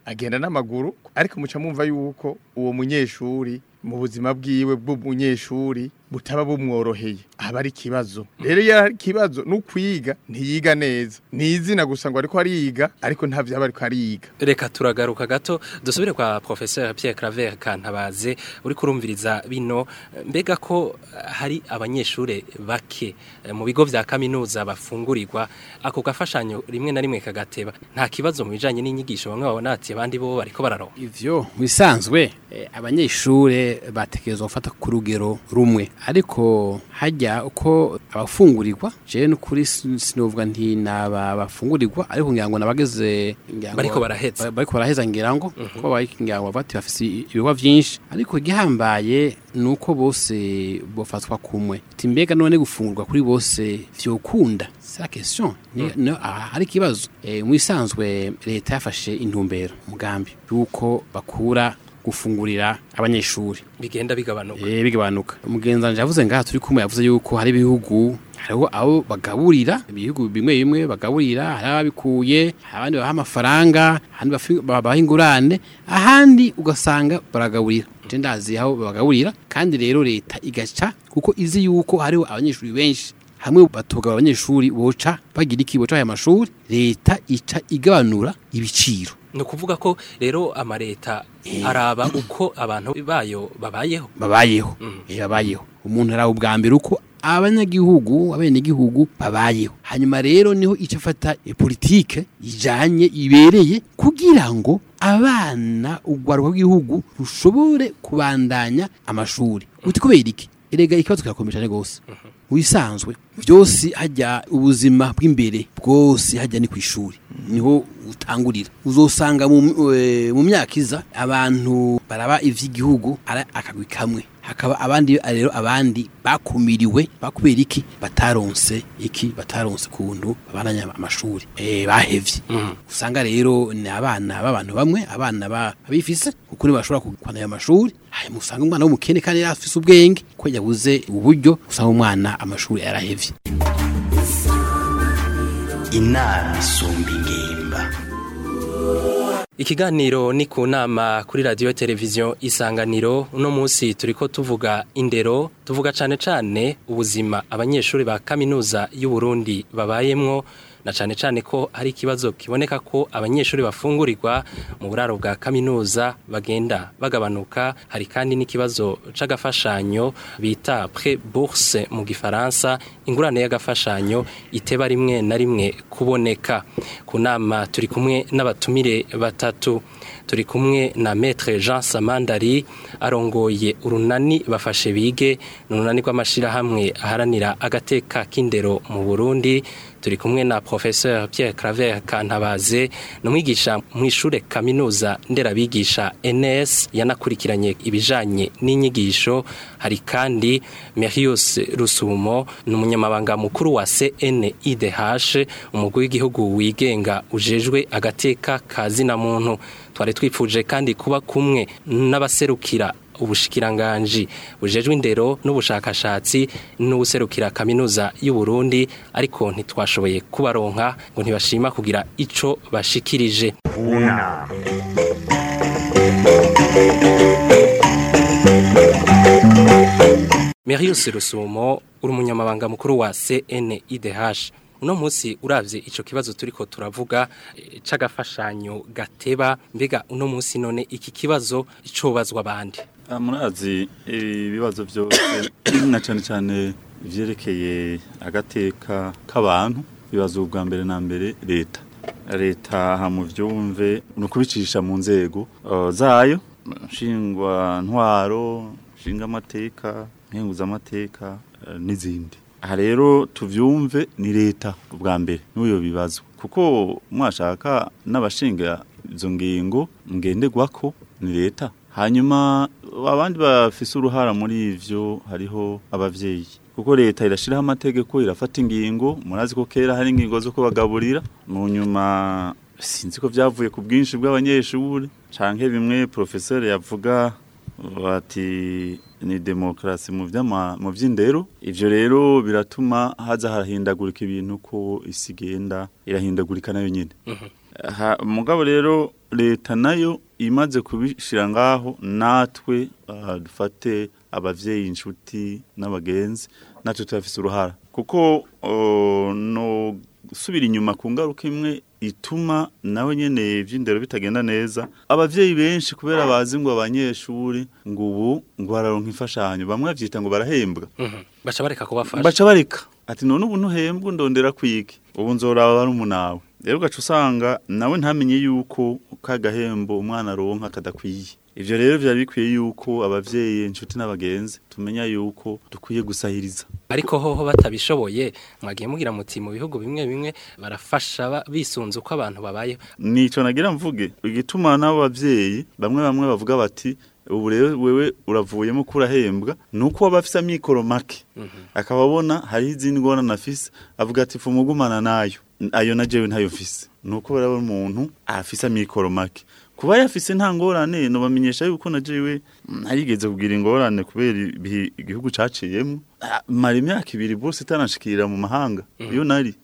agenda n'amaguru ariko muca mwumva yuko uwo munyeshuri mu buzima bwiwe bw'umunyeshuri butaba bumworoheye aba ari ikibazo rero iyo ari ikibazo n'ukwiga ntiyiga neza ni izina gusa ngo ariko ariga ariko nta vyaba ariko ariga reka turagaruka gato dusubire kwa professeur Pierre Claver Kantabaze uri kurumviriza bino mbega ko hari abanyeshure bake eh, mu bigo vya kaminuza bafungurirwa ako gafashanyo rimwe na rimwe kagateba nta kibazo mu bijanye n'inyigisho bamwe babona ati abandi bo bariko bararonka ivyo bisanzwe eh, abanyeshure batekerezwa gufata ku rugero rumwe ariko hajya uko abafungurirwa je n'ukuri sin- sinovuga nti naba bafungurirwa ariko ngira ngo nabageze ngira ngo- Bariko baraheza. ba- bariko baraheza ngira ngo ko bari ngira ngo bati bafise ibikorwa vyinshi ariko igihambaye nuko bose bofatwa kumwe ati mbega none gufungurwa kuri bose vyokunda c'est la question Ni- no, ah, hari ikibazo eh, mu isanzwe leta yafashe intumbero umugambi yuko bakura gufungurira abanyeshuri bigenda bigabanuka eh bigabanuka umugenzanje yavuze ngaha turi kumwe yavuze yuko hari ibihugu hariho abo bagaburira ibihugu bimwe bimwe bagaburira hari ababikuye hari abandi baha amafaranga ahandi bafi- babaha ingurane ahandi ugasanga baragaburira je ndazi aho babagaburira kandi rero leta igaca kuko izi yuko hariho abanyeshuri benshi hamwe batoga abanyeshuri boca bagira iki boca aya mashuri leta ica igabanura ibiciro ni ukuvuga ko rero amareta araba uko abantu bayo babayeho babayeho eh babayeho umuntu araho ubwa mbere uko abanyagihugu abenegihugu babayeho hanyuma rero niho ica afata e, politike ijanye ibereye kugira ngo abana ugwaruka bw'igihugu rushobore kubandanya amashuri uti kubera iki erega ikibazo kirakomeye cyane gose mu bisanzwe byose hajya ubuzima bw'imbere bwose hajya ni ku ishuri niho utangurira uzosanga mu, eh, mu myaka iza abantu baraba ivy'igihugu ari akagwi kamwe hakaba abandi rero abandi bakumiriwe bakubera iki bataronse iki bataronse kuntu babandanya amashuri eh bahevye usanga rero ni abana b'abantu bamwe abana ba- babifise kuko bashobora kugwana amashuri hanyuma usanga umwana w'umukene kandi yari afise ubwenge ko yabuze uburyo usanga umwana amashuri yarahevye inama isumba ingimba Ikiganiro ni ku nama kuri radio televiziyo isanganiro uno munsi turiko tuvuga indero tuvuga cane cane ubuzima abanyeshuri ba kaminuza y'u Burundi babayemwo na cane cane ko hari ikibazo kiboneka ko abanyeshuri bafungurirwa mu buraro bwa kaminuza bagenda bagabanuka hari kandi n'ikibazo c'agafashanyo bita pré bourse mu gifaransa ingurane y'agafashanyo iteba rimwe na rimwe kuboneka ku nama turi kumwe n'abatumire batatu turi kumwe na maître Jean Samandari arongoye urunani bafashe bige n'urunani rw'amashirahamwe aharanira agateka k'indero mu Burundi turi kumwe na professeur Pierre Claver Kantabaze numwigisha mu ishure kaminuza nderabigisha NS yanakurikiranye ibijanye n'inyigisho hari kandi Merius Rusumo n'umunyamabanga mukuru wa CNIDH umugwi w'igihugu wigenga ujejwe agateka kazina muntu twari twifuje kandi kuba kumwe n'abaserukira ubushikiranganji bujejwe indero n'ubushakashatsi n'ubuserukira kaminuza y'u Burundi ariko ntitwashoboye kubaronka ngo ntibashima kugira ico bashikirije Una. Merius Rusumo uri umunyamabanga mukuru wa CNIDH uno munsi uravye ico kibazo turiko turavuga eh, c'agafashanyo gateba mbega uno munsi none iki kibazo cobazwa abandi Ah, murazi ibibazo byose na cyane cyane ivyerekeye agateka k'abantu bibazo ubwa mbere na mbere leta leta ha mu vyumve ni ukubicisha mu nzego uh, zayo nshingwa ntwaro nshinga amateka nkenguza amateka uh, n'izindi aha rero tuvyumve ni leta ubwa mbere n'uyo bibazwa kuko mwashaka n'abashinga izo ngingo ngenderwako ni leta hanyuma abandi bafise uruhara muri ivyo hariho abavyeyi kuko leta irashiraho amategeko irafata ingingo murazi ko kera hari ingingo zo kubagaburira mu nyuma sinzi ko vyavuye ku bwinshi bw'abanyeshuri canke bimwe professeur yavuga bati ni demokrasi mu vyama mu vy'indero ivyo rero biratuma haza harahindagurika ibintu ko isi igenda irahindagurika nayo nyene Ha- mugabo rero leta nayo imaze kubishira ngaho natwe ah, dufate abavyeyi inshuti n'abagenzi natwe turafise uruhara kuko oh, no gusubira inyuma ku ngaruka imwe ituma nawe nyene ivy'indero bitagenda neza abavyeyi benshi kubera bazi ngo abanyeshuri ngo ubu ngo bararonka imfashanyo bamwe bavyita ngo barahembwa Mhm. baca bareka kubafasha baca bareka ati none ubu ntuhembwa ndondera kwiki ubu nzoraba bari umunawe rero ugaca usanga nawe ntamenye yuko ka gahembo umwana aronka kadakwiye ivyo rero vyari bikwiye yuko abavyeyi inshuti n'abagenzi tumenya yuko dukwiye gusahiriza ariko hoho batabishoboye mwagiye mugira muti mu bihugu bimwe bimwe barafasha ba- bisunze uko abantu babayeho nico nagira mvuge igituma n'abo bavyeyi bamwe bamwe bavuga bati ubu rero wewe uravuyemo ko urahembwa nuko waba afise amikoro make akaba abona hariho izindi ngorane afise avuga ati fu mugumana nayo ayo na jewe ntayo mfise nuko barabona umuntu afise amikoro make kuba yafise nta ngorane nobamenyesha yuko na jewe narigeze kugira ingorane kubera ibihe igihugu caciyemo Ah, mara imyaka ibiri bose itanashikira mu mahanga iyo nari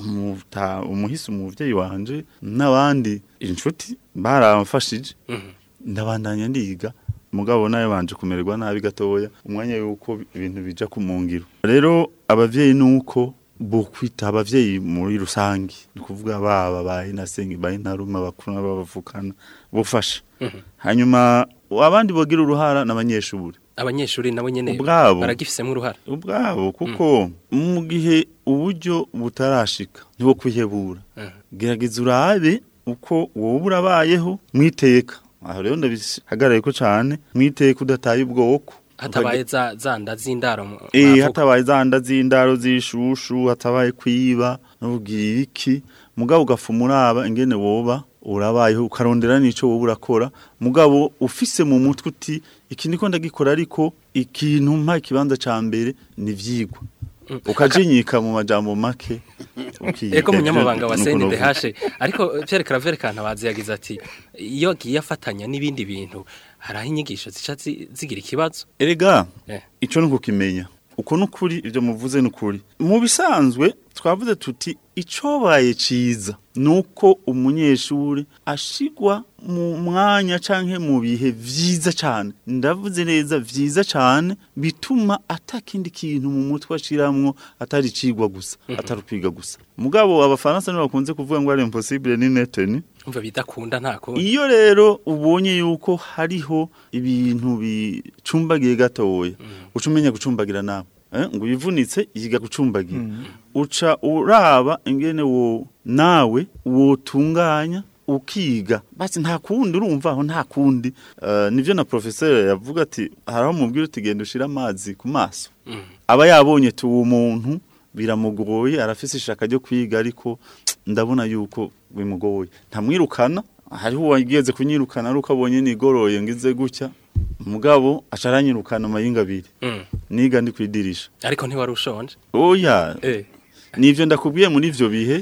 umuta umuhisi umuvyeyi wanje n'abandi inshuti baramfashije ndabandanya ndiga mugabo nayo banje kumererwa nabi gatoya umwanya yuko ibintu bija ku mungiro rero abavyeyi nuko bokwita abavyeyi muri rusangi ni kuvuga baba bayi nasengi bayi ntaruma bakuru n'abavukana bofasha hanyuma abandi bogira uruhara n'abanyeshuri abanyeshuri nabo nyene Ubwabo. baragifisemo uruhara ubwabo kuko mu gihe uburyo butarashika ntiwo kwihebura gerageza urabe uko wowe urabayeho mwiteka aho rero ndabihagarariye ko cyane mwiteka udataye ubwoko hatabaye za zanda z'indaro mu- Eh mwavuga. hatabaye zanda z'indaro z'ishushu hatabaye kwiba n'ubwira iki mugabo ugafuma uraba ingene woba urabayeho ukarondera n'ico wowe urakora mugabo ufise mu mutwe uti iki ndiko ndagikora ariko ikintu mpa ikibanza ca mbere ni vyigwa ukajinyika mu majambo make ukiga. Ego munyamabanga wa Nuko novuga. CNDH ariko Pierre Claver Kantabazi yagize ati iyo agiye afatanya n'ibindi bintu haraho inyigisho zica zi- zigira ikibazo Erega Eh. ico nuko kimenya uko nukuri ivyo muvuze nukuri mu bisanzwe twavuze tuti icobaye ciza nuko umunyeshuri ashigwa mu mwanya canke mu bihe vyiza cane ndavuze neza vyiza cane bituma atakindi kintu mu mutwe ashiramwo atari cigwa gusa atari kwiga gusa mugabo abafaransa nibo bakunze kuvuga ngo ari impossible ni neteni umva bidakunda ntako iyo rero ubonye yuko hariho ibintu bicumbagiye gatoya uca umenya gucumbagira nawe eh, ngo uyivunitse yiga gucumbagira uca uraba ingene wo nawe wotunganya ukiga basi nta kundi urumva aho nta kundi uh, nivyo na professeur yavuga ati haraho mubwira uti genda ushira amazi ku maso aba yabonye tu uwo muntu biramugoye arafise ishaka ryo kwiga ariko ndabona yuko bimugoye ntamwirukana hariho uwageze kunyirukana ari uko abonye nigoroye ngize gutya mugabo acaranyirukana amayinga abiri Mm. niga ndi kwidirisha ariko ntiwari ushonje oya eh nivyo ndakubwiye muri ivyo bihe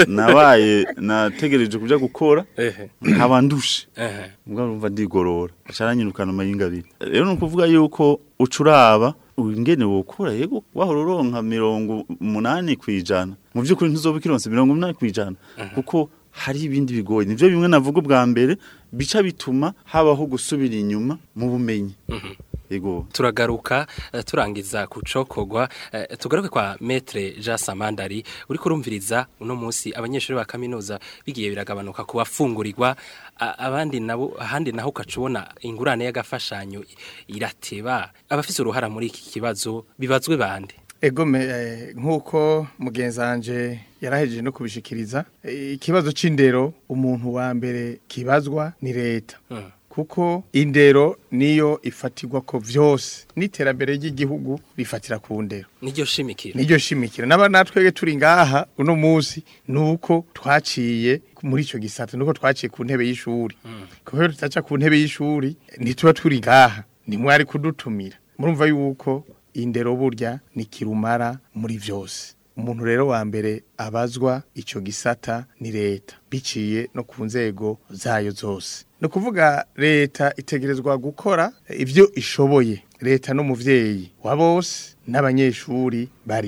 nabaye nategereje kuja gukora ehe nkaba ndushe ehe mugabo urumva ndigorora acaranyirukana amayinga abiri rero ni ukuvuga yuko ucuraba ingene wokora yego wahora uronka mirongo umunani kwijana mu by'ukuri ntuzoba ukironse mirongo umunani kwijana kuko hari ibindi bigoye nivyo bimwe navuga ubwa mbere bica bituma habaho gusubira inyuma mu bumenyi yego turagaruka eh, turangiza kucokogwa eh, tugaruke kwa metre Jean Samandari uri kurumviriza uno munsi abanyeshuri ba kaminuza bigiye biragabanuka kubafungurirwa a- abandi nabo ahandi naho ukacubona ingurane y'agafashanyo irateba abafise uruhara muri iki kibazo bibazwe bande Egome eh, nk'uko mugenzi wanje yarahejeje no kubishikiriza eh, ikibazo c'indero umuntu wa mbere kibazwa ni leta Mm. kuko indero niyo ifatirwa ko vyose n'iterambere ry'igihugu rifatira ku ndero niryo shimikira niryo shimikira naba natwege turi ngaha uno munsi nuko twaciye muri ico gisata nuko twaciye ku ntebe y'ishuri kubera tutaca ku ntebe y'ishuri ntituba turi ngaha nimwari kudutumira murumva yuko indero burya ni kirumara muri vyose umuntu rero wa mbere abazwa ico gisata ni leta biciye no ku nzego zayo zose ni ukuvuga leta itegerezwa gukora ivyo ishoboye leta n'umuvyeyi wa bose n'abanyeshuri barimo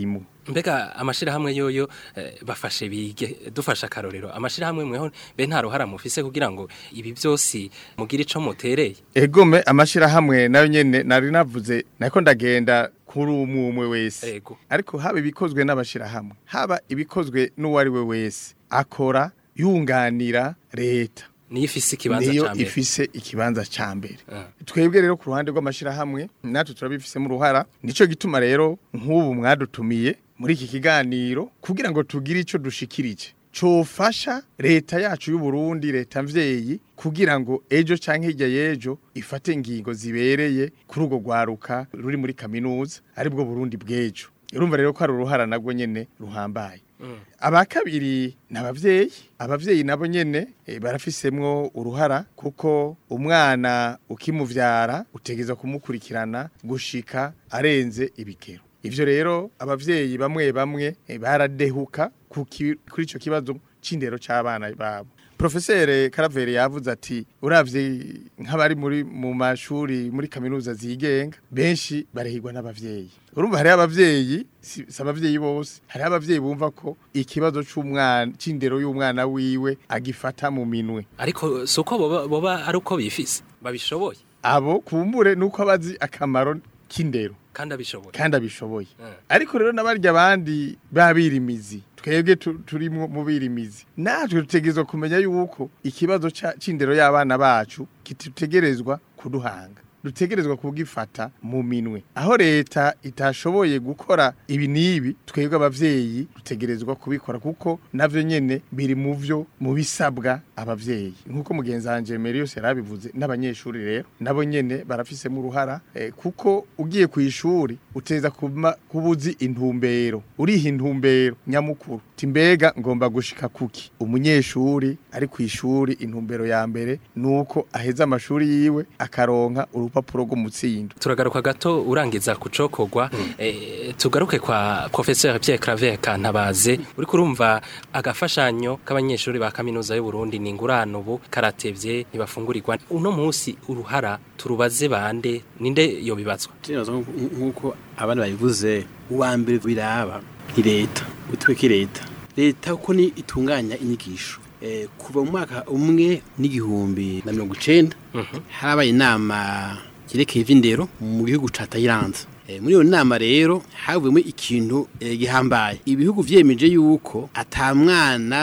mbega amashirahamwe yoyo eh, bafashe bige dufasha akarorero amashirahamwe mweho be nta ruhara mufise kugira ngo ibi byose mugire ico mutereye egome amashirahamwe nayo nyene nari navuze nako ndagenda kuri umwe umwe wese Ego. ariko haba ibikozwe n'abashirahamwe haba ibikozwe n'uwari we wese akora yunganira leta niyo ifise ikibanza niyo ca mbere ifise ikibanza ca mbere Ah. twebwe rero ku ruhande rw'amashirahamwe natwe turabifisemo uruhara nico gituma rero nk'ubu mwadutumiye muri iki kiganiro kugira ngo tugire ico dushikirije cofasha leta yacu y'u Burundi leta mvyeyi kugira ngo ejo canke hirya y'ejo ifate ingingo zibereye kuri urwo rwaruka ruri muri kaminuza aribwo Burundi bw'ejo urumva rero ko ari uruhara nabwo nyene ruhambaye aba kabiri ni abavyeyi abavyeyi nabo nyene eh, barafisemwo uruhara kuko umwana ukimuvyara utegeza kumukurikirana gushika arenze ibikero ivyo rero abavyeyi bamwe bamwe eh, baradehuka ku ki- kuri ico kibazo c'indero c'abana babo Profesere Karaveri yavuze ati uravye nk'abari muri mu mashuri muri kaminuza zigenga benshi barehirwa n'abavyeyi urumva hari abavyeyi si si abavyeyi bose hari abavyeyi bumva ko ikibazo c'umwana c'indero y'umwana wiwe agifata mu minwe ariko suko boba, boba ari uko bifise babishoboye abo kumbure nuko abazi akamaro k'indero kandi abishoboye kandi abishoboye Mm. ariko rero n'abarya abandi babirimizi twebwe tu- turi mu mu birimizi natwe dutegerezwa kumenya yuko ikibazo ca- c'indero y'abana bacu kitutegerezwa kuduhanga dutegerezwa kubwifata mu minwe aho leta itashoboye gukora ibi n'ibi twebwe abavyeyi dutegerezwa kubikora kuko navyo nyene biri mu vyo mu bisabwa abavyeyi nkuko mugenzi wanje Merius yarabivuze n'abanyeshuri rero nabo nyene barafisemo uruhara eh, kuko ugiye ku ishuri uteza kuba kubuzi intumbero uriha intumbero nyamukuru timbega ngomba gushika kuki umunyeshuri ari ku ishuri intumbero ya mbere nuko aheza amashuri yiwe akaronka urupapuro rw'umutsindo turagaruka gato urangiza kucokogwa eh, tugaruke kwa professeur Pierre Claver Kantabaze uri kurumva agafashanyo k'abanyeshuri ba kaminuza y'u Burundi ni ingurano ubu karatevye ntibafungurirwa uno munsi uruhara turubaze bande ninde yo bibazwa Tinazo nkuko abana bayivuze uwa mbere biraba ni leta utweke leta leta uko ni itunganya inyigisho eh, kuva mu mwaka umwe n'igihumbi na mirongo icenda harabaye inama yerekeye ivy'indero mu gihugu ca Thailand Eh, muri iyo nama rero havuyemo ikintu eh, gihambaye ibihugu vyemeje yuko ata mwana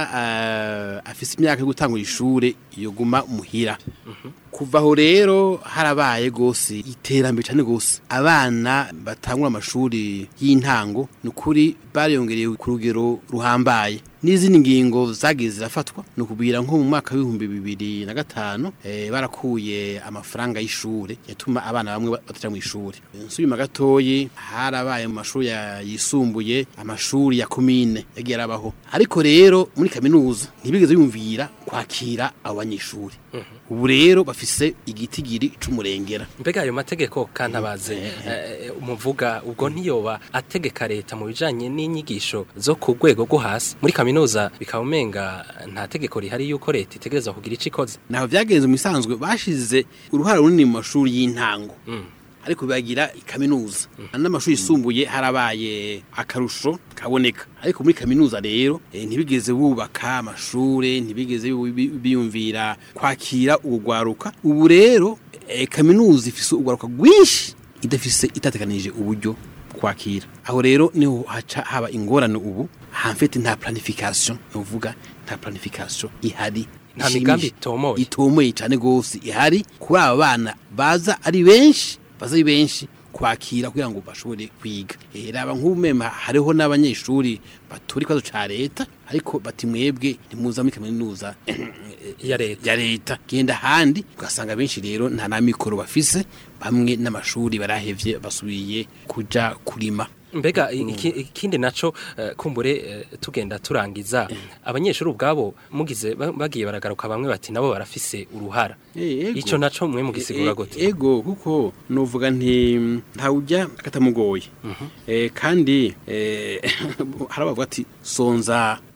uh, afise imyaka yo gutangura ishure yoguma muhira kuva aho rero harabaye gose iterambere cyane gose abana batangura amashuri y'intango ni ukuri bariyongereye ku rugero ruhambaye n'izindi ngingo zagiye zirafatwa ni ukubwira nko mu mwaka w'ibihumbi bibiri na gatanu eh, barakuye amafaranga y'ishure yatuma abana bamwe bataja mu ishuri nsubima gatoyi harabaye mu mashuri ya- yisumbuye amashuri ya komine yagiye arabaho ariko rero muri kaminuza ntibigeze biyumvira kwakira abo banyeshuri ubu rero bafise igitigiri c'umurengera mbega ayo mategeko kantabaze eh, umuvuga ubwo ntiyoba ategeka leta mu bijanye n'inyigisho zo ku rwego rwo hasi muri kaminuza bikaba umenga nta tegeko rihari yuko leta itegereza kugira ico ikoze naho vyagenze mu bisanzwe bashize uruhara runini mu mashuri y'intango Mm. ariko bagira kaminuza n'amashuri yisumbuye harabaye akarusho kaboneka ariko muri kaminuza rero eh, ntibigeze bubaka amashure ntibigeze bi- bi- biyumvira kwakira urugwaruka ubu rero eh, kaminuza ifise urugwaruka rwinshi idafise itateganije uburyo kwakira aho rero niho haca haba ingorane ubu hamfete nta planification nuvuga nta planification ihari Nta ishimishije. migambi itomoye. itomoye cyane gose ihari kuri aba bana baza ari benshi baza ari benshi kwakira kugira ngo bashobore kwiga Eh, raba nk'ubumema hariho n'abanyeshuri batura ikibazo ca leta ariko bati mwebwe ntimuza muri kaminuza ya leta ya leta genda handi ugasanga benshi rero nta na mikoro bafise bamwe n'amashuri barahevye basubiye kuja kurima mbega iki- ikindi naco eh, kumbure eh, tugenda turangiza abanyeshuri ubwabo mugize ba- bagiye baragaruka bamwe bati nabo barafise uruhara Eh, ego. ico naco mwe mugisigura E- gute e- ego kuko novuga nti ntawujya katamugoye eh, kandi eh, harabavuga ati sonza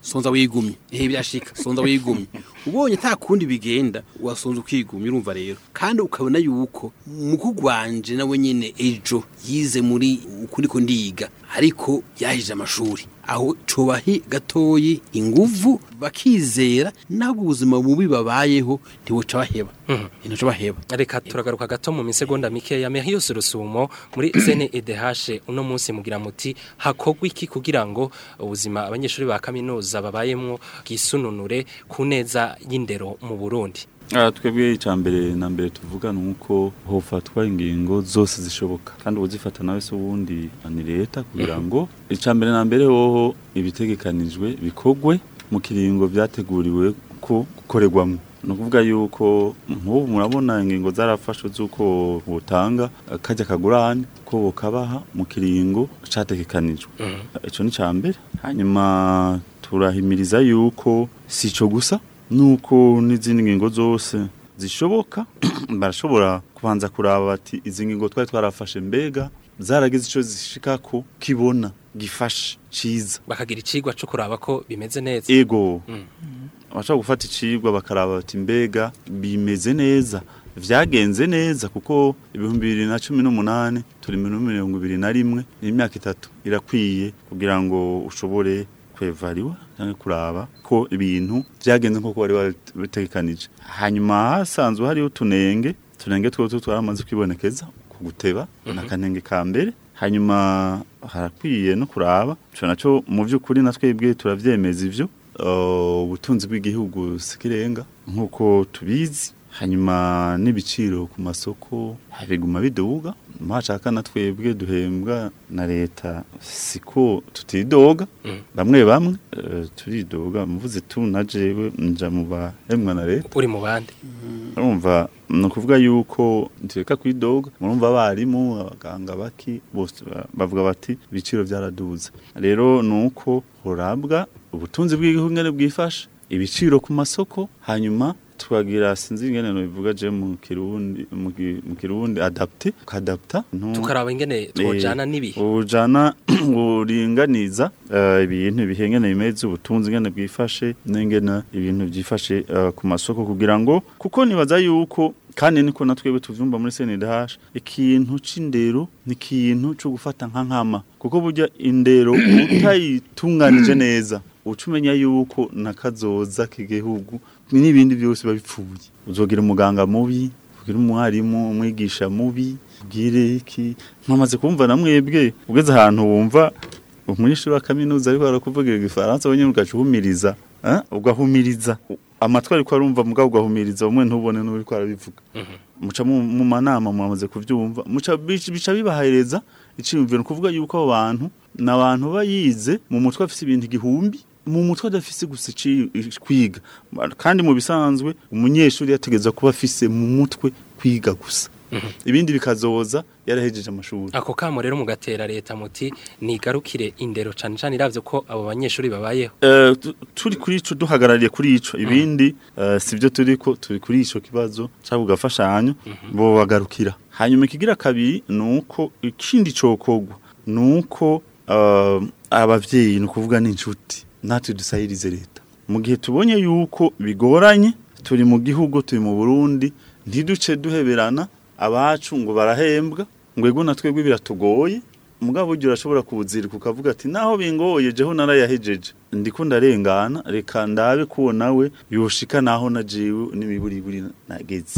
sonza wigumye ehe birashika sonza wigumye ubonye nta kundi bigenda wasonza ukigumye urumva rero kandi ukabona yuko mukugwanje nawe nyene ejo yize muri ukuri ko ndiga ariko yahije amashuri aho cobahi gatoyi inguvu bakizera nabwo ubuzima bubi babayeho ntibuca baheba ntibuca baheba reka turagaruka gato mu misegonda mikeya Merius Rusumo muri CNEDH uno munsi mugira muti hakogwa iki kugira ngo ubuzima abanyeshuri ba kaminuza babayemwo bwisununure ku neza y'indero mu Burundi Ah, twebwe icya mbere na mbere tuvuga ni uko hofatwa ingingo zose zishoboka kandi uzifata nawe se ubundi ni leta kugira ngo icya mbere na mbere hoho ibitegekanijwe bikogwe mu kiringo byateguriwe ko gukorerwamo ni ukuvuga yuko nk'ubu murabona ingingo zarafashwe z'uko butanga kajya kagurane ko bukabaha mu kiringo cyategekanijwe icyo ni icya mbere hanyuma turahimiriza yuko si icyo gusa nuko n'izindi ngingo zose zishoboka barashobora kubanza kuraba bati izi ngingo twari twarafashe mbega zaragize icyo zishika ko kibona gifashe ciza bakagira icigwa cyo kuraba ko bimeze neza ego abashaka gufata icigwa bakaraba bati mbega bimeze neza vyagenze neza kuko ibihumbi bibiri na cumi n'umunani turi muri mirongo ibiri na rimwe n'imyaka itatu irakwiye kugira ngo ushobore kwevariwa cyangwa kuraba ko ibintu byagenze nk'uko wari wabitegekanije hanyuma hasanzwe hariho utunenge utunenge two twaramaze kwibonekeza ku guteba n'akanenge ka mbere hanyuma harakwiye no kuraba cyo nacyo mu by'ukuri na twebwe turabyemeza ibyo ubutunzi bw'igihugu sikirenga nk'uko tubizi hanyuma n'ibiciro ku masoko biguma biduga mwashaka na twebwe duhembwa na leta siko tutidoga bamwe bamwe eh, turidoga mvuze tu na jewe nja mu bahembwa na leta uri mu bandi urumva ni ukuvuga yuko ntireka kwidoga murumva abarimu abaganga baki bose ba- bavuga bati ibiciro byaraduze rero ni uko urabwa ubutunzi bw'igihugu ngene bwifashe ibiciro ku masoko hanyuma tukagira sinzi ingene bivuga je mu kirundi mu ki- mu kirundi adapte kadapta tukaraba ingene twojana n'ibihe ujana uringaniza eh, ibintu bihengene bimeze ubutunzi ngene bwifashe n'ingene ibintu byifashe eh, ku masoko kugira ngo kuko nibaza yuko kandi niko natwebwe tuvyumva muri CNDH ikintu c'indero ni ikintu cyo gufata nka nkama kuko burya indero utayitunganije neza uca umenya yuko nakazoza k'igihugu n'ibindi byose babipfuye uzogira umuganga mubi ugira umwarimu umwigisha mubi ubwire iki mwamaze kumva na mwebwe ugeze ahantu wumva umunyeshuri wa kaminuza ariko arakuvugira igifaransa wenyine ugaca uhumiriza eh, ugahumiriza amatwi ariko arumva mugabo ugahumiriza umwe ntubone n'uri ko arabivuga muca mu mu manama mwamaze kuvyumva muca bica bica bibahereza iciyumviro ni kuvuga yuko abo bantu ni abantu bayize mu mutwe afise ibintu igihumbi mu mutwe adafise gusa ici- kwiga kandi mu bisanzwe umunyeshuri yategeza kuba afise mu mutwe kwiga gusa ibindi bikazoza yarahejeje amashuri ako kamo rero mugatera leta muti nigarukire indero cane cane iravye ko abo banyeshuri babayeho Eh, tu- turi kuri ico duhagarariye kuri ico ibindi eh, sivyo turiko turi kuri ico kibazo cyangwa gafashanyo bo bagarukira hanyuma ikigira kabiri nuko ikindi cokogwa nuko eh, abavyeyi ni kuvuga n'inshuti natwe dusahirize leta mu gihe tubonye yuko bigoranye turi mu gihugu turi mu Burundi ntiduce duheberana abacu ngo barahembwa ngo ego na twebwe biratugoye mugabo burya urashobora kuwuzirika ukavuga ati naho bingoye jeho narayahejeje ndiko ndarengana reka ndabe kuwo nawe yoshika naho najiwe n'imiburiburi nageze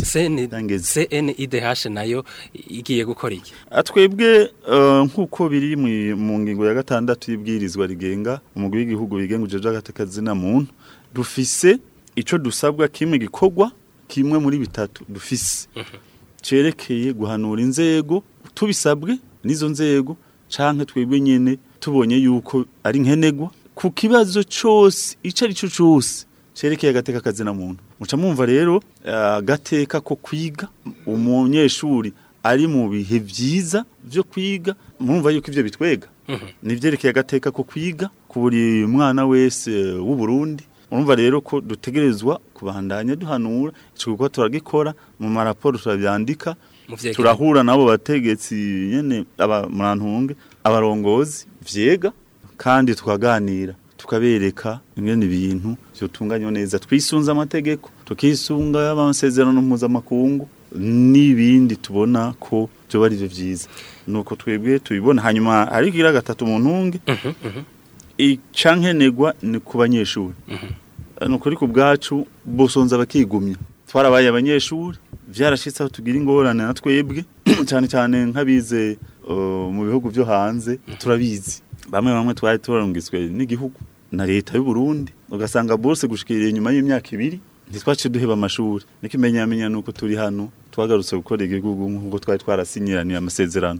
CNIDH nayo igiye gukora iki atwebwe eh, nk'uko biri mu- mu ngingo ya gatandatu y'ibwirizwa rigenga umugwi w'igihugu wigenga ujeje agatekazina muntu dufise ico dusabwa kimwe gikorwa kimwe muri bitatu dufise cerekeye guhanura inzego tubisabwe n'izo nzego canke twebwe nyene tubonye yuko ari nkenegwa ku kibazo cose ico ari cyo cose cerekeye agateka kazina muntu muca mwumva rero eh, agateka ko kwiga umunyeshuri ari mu bihe vyiza vyo kwiga murumva yuko ivyo bitwega nivyerekeye agateka ko kwiga ku buri mwana wese eh, w'u Burundi urumva rero ko dutegerezwa kubandanya duhanura ico gikorwa turagikora mu maraporo turavyandika Mu vyegeranyo. turahura nabo bategetsi nyene aba murantunge abarongozi vyega kandi tukaganira tukabereka ingene ibintu vyotunganywa neza twisunze amategeko tukisunga amasezerano mpuzamakungu n'ibindi tubona ko byoba ari byo vyiza nuko twebwe tubibona hanyuma ariko igira gatatu mu ntunge icankenegwa ni ku banyeshuri nuko ariko ubwacu bosonza bakigumya twarabaye abanyeshuri vyarashitse aho tugira ingorane na twebwe cyane cyane nk'abize uh, mu bihugu byo hanze turabizi bamwe bamwe twari turarungitswe n'igihugu na leta y'u Burundi ugasanga bose gushikira inyuma y'imyaka ibiri ntitwace duheba amashuri niko imenyamenya nuko turi hano twagarutse gukora igihugu nk'uko twari twarasinyiraniye amasezerano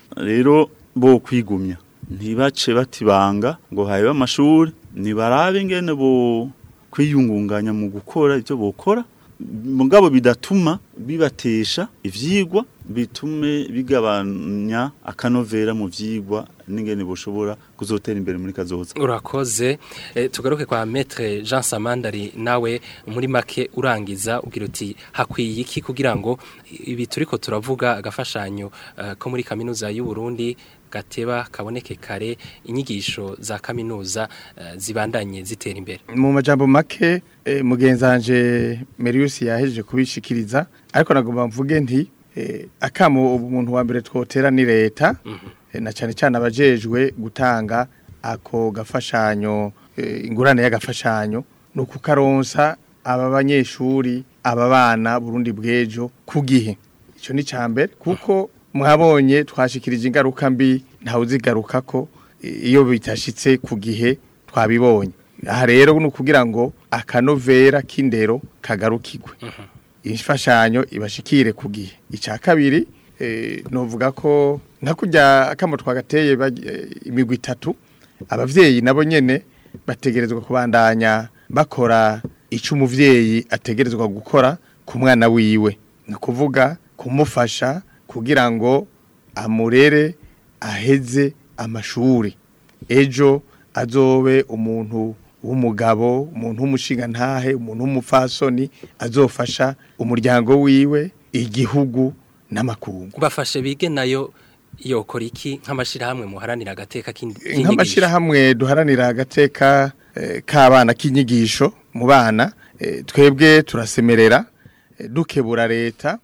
rero bo kwigumya ntibace batibanga ngo habe amashuri nibarabe ingene bo kwiyungunganya mu gukora ibyo bokora mugabo bidatuma bibatesha ivyigwa bitume bigabanya akanovera mu vyigwa n'ingene boshobora kuzotera imbere muri kazoza urakoze e, tugaruke kwa maître Jean Samandari nawe muri make urangiza ugira uti hakwiye iki kugira ngo ibi turiko turavuga agafashanyo uh, ko muri kaminuza y'u Burundi gateba kaboneke kare inyigisho za kaminuza uh, zibandanye zitera imbere mu majambo make eh, mugenzanje Merius yahejeje kubishikiriza ariko nagomba mvuge nti eh, akamo umuntu wa mbere twotera ni leta mm -hmm. na cyane cyane abajejwe gutanga ako gafashanyo eh, ingurane y'agafashanyo no kukaronsa aba banyeshuri aba bana Burundi bwejo kugihe ico ni cambere kuko mwabonye twashikirije ingaruka mbi ntawe uzigaruka ko iyo bitashitse ku gihe twabibonye aha rero ni ukugira ngo akanovera k'indero kagarukirwe imfashanyo ibashikire ku gihe icya kabiri nuvuga ko nka kujya akamo twagateye imigwi itatu ababyeyi nabo nyine bategerezwa kubandanya bakora icyo umubyeyi ategerezwa gukora ku mwana wiwe ni ukuvuga kumufasha kugira ngo amurere aheze amashuri ejo azobe umuntu w'umugabo umuntu w'umushinga ntahe umuntu w'umupfasoni azofasha umuryango wiwe igihugu n'amakungu bafashe bige nayo yokora iki nk'amashyirahamwe muharanira agateka k'inyigisho nk'amashyirahamwe duharanira agateka k'abana k'inyigisho mu bana twebwe turasemerera dukebura leta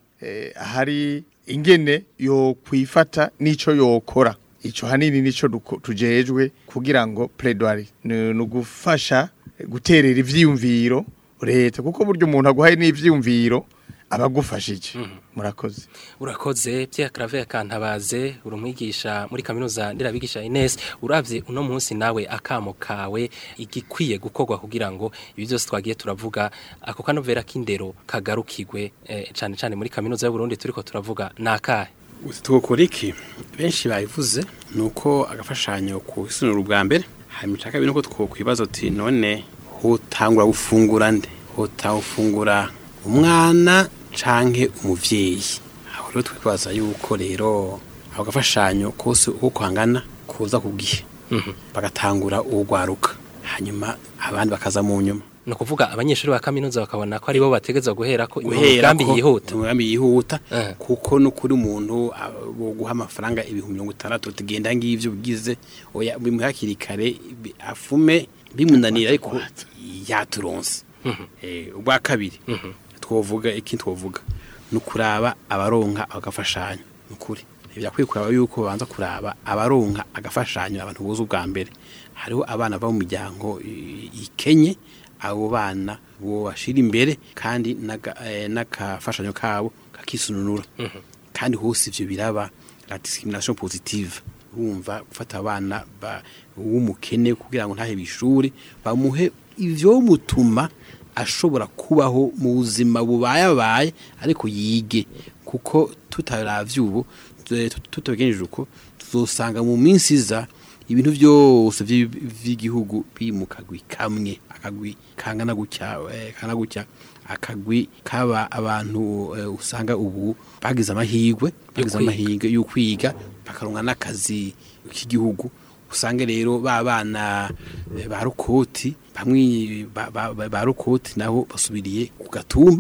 ahari ingene yo kwifata n'ico yokora ico hanini nico tujejwe kugira ngo pledoirie ni ugufasha guterera ivyiyumviro leta kuko buryo umuntu aguhaye n'ivyiyumviro abagufashije murakoze urakoze Pierre Claver Kantabaze urumwigisha muri kaminuza nderabigisha Ines uravye uno munsi nawe akamo kawe igikwiye gukorwa kugira ngo ibi byose twagiye turavuga ako kanovera k'indero kagarukirwe eh, cane cane muri kaminuza y'u Burundi turiko turavuga nakahe tukokora iki benshi bayivuze nuko agafashanyo ku isunura ubwa mbere hanyuma icya kabiri nuko twokwibaza uti none hotangura gufungura nde hotawufungura umwana canke umuvyeyi aho rero twibaza yuko rero ako gafashanyo kose uko kwangana kuza ku gihe bagatangura urwaruka hanyuma abandi bakaza mu nyuma no kuvuga abanyeshuri ba kaminuza bakabona ko aribo bategeza guhera ko umugambi yihuta umugambi yihuta kuko no kuri umuntu bo guha amafaranga ibihumbi mirongo itandatu tugenda ngivyo bigize oya bimuhakiri kare afume bimunanira ariko yaturonse eh ubwa kabiri twovuga iki twovuga nukuraba abaronka agafashanyo nukuri byakwiye kuraba yuko banza kuraba abaronka agafashanyo abantu buzo ubwa mbere hariho abana ba mu miryango ikenye abo bana bo bashira imbere kandi n'akafashanyo kabo kakisununura kandi hose ivyo biraba la discrimination positive urumva gufata abana w'umukene kugira ngo ntahe bishuri bamuhe ivyo mutuma ashobora kubaho mu buzima bubayabaye ariko yige kuko tutaravye ubu tutabigenjeje uko tuzosanga mu minsi iza ibintu byose vy'igihugu bimukagwi kamwe akagwi kangana gutya kangana gutya akagwi kaba abantu usanga ubu bagize amahirwe bagize amahirwe yo kwiga bakaronka n'akazi k'igihugu usange rero ba bana ba rukoti bamwe ba rukoti nabo basubiriye ku gatumba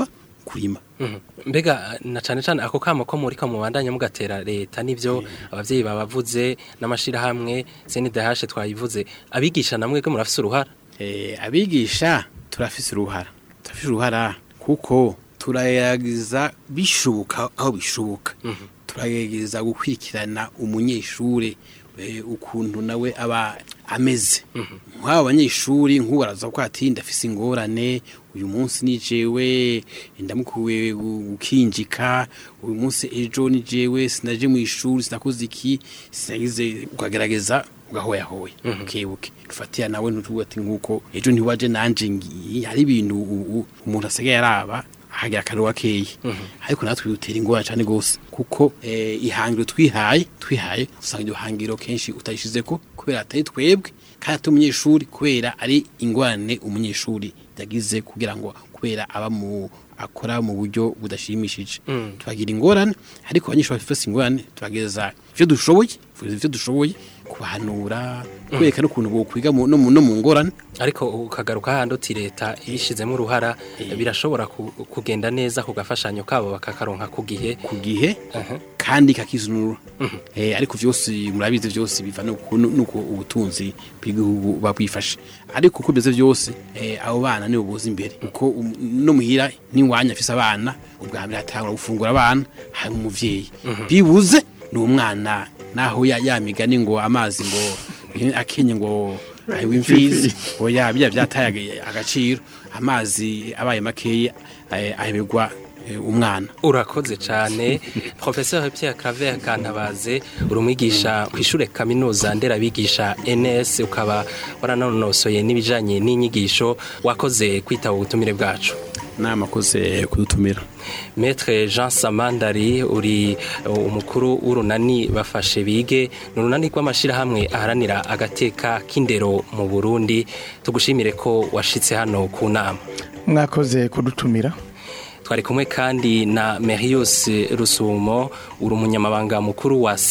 kurima Mhm. mbega na cane cane ako kamo ko muri ko mubandanya mugatera leta nivyo abavyeyi babavuze n'amashirahamwe CNDH twayivuze abigisha namwe ko murafise uruhara Eh, abigisha turafise uruhara turafise uruhara kuko turagerageza bishoboka aho bishoboka turagerageza gukurikirana umunyeshure eh, ukuntu nawe aba ameze nk'aba banyeshuri nk'ubu baraza ko ati ndafise ingorane uyu munsi ni jewe ndamukuwe gu- gukinjika uyu munsi ejo ni jewe sinaje mu ishuri sinakoze iki sinagize ukagerageza ugahoyahoya ukebuke dufatira nawe ntutuvuga ati nk'uko ejo ntiwaje nanje ngiye hari ibintu u- u- umuntu asigaye araba hagira akantu gakeyi ariko natwe dutera ingorane cyane gose kuko eh, ihangiro twihaye twihaye usanga iryo hangiro kenshi utayishizeko kubera atari twebwe kandi atari umunyeshuri kubera ari ingorane umunyeshuri yagize kugira ngo kubera aba mu akora mu buryo budashimishije turagira ingorane ariko abanyeshuri bafite ingorane turageza ivyo dushoboye ivyo dushoboye kubahanura kwereka n'ukuntu bokwiga mu- no mu no mu ngorane ariko ukagaruka handi uti leta ibishizemo uruhara birashobora ku- kugenda neza ku gafashanyo kabo bakakaronka ku gihe ku gihe kandi kakizunura eh ariko vyose murabizi vyose biva nuko nuko ubutunzi bw'igihugu babwifashe ariko uko beze vyose eh abo bana nibo boza imbere uko um- no muhira niwanya afise abana ubwa mbere atangura gufungura abana hari umuvyeyi bibuze ni umwana naho ya yamigani ngo amazi ngo akenye ngo ayiwe imfizi oya bya byataye aga- agaciro amazi abaye makeyi eh, aheberwa eh, umwana urakoze cyane professeur Pierre Claver Kantabaze uri umwigisha ku ishure kaminuza nderabigisha NS ukaba waranonosoye n'ibijanye n'inyigisho wakoze kwitaba ubutumire bwacu namakoze kudutumira Maître Jean Samandari uri uh, umukuru w'urunani bafashe bige ni urunani rw'amashirahamwe aharanira agateka k'indero mu Burundi tugushimire ko washitse hano ku nama mwakoze kudutumira twari kumwe kandi na Merius Rusumo uri umunyamabanga mukuru wa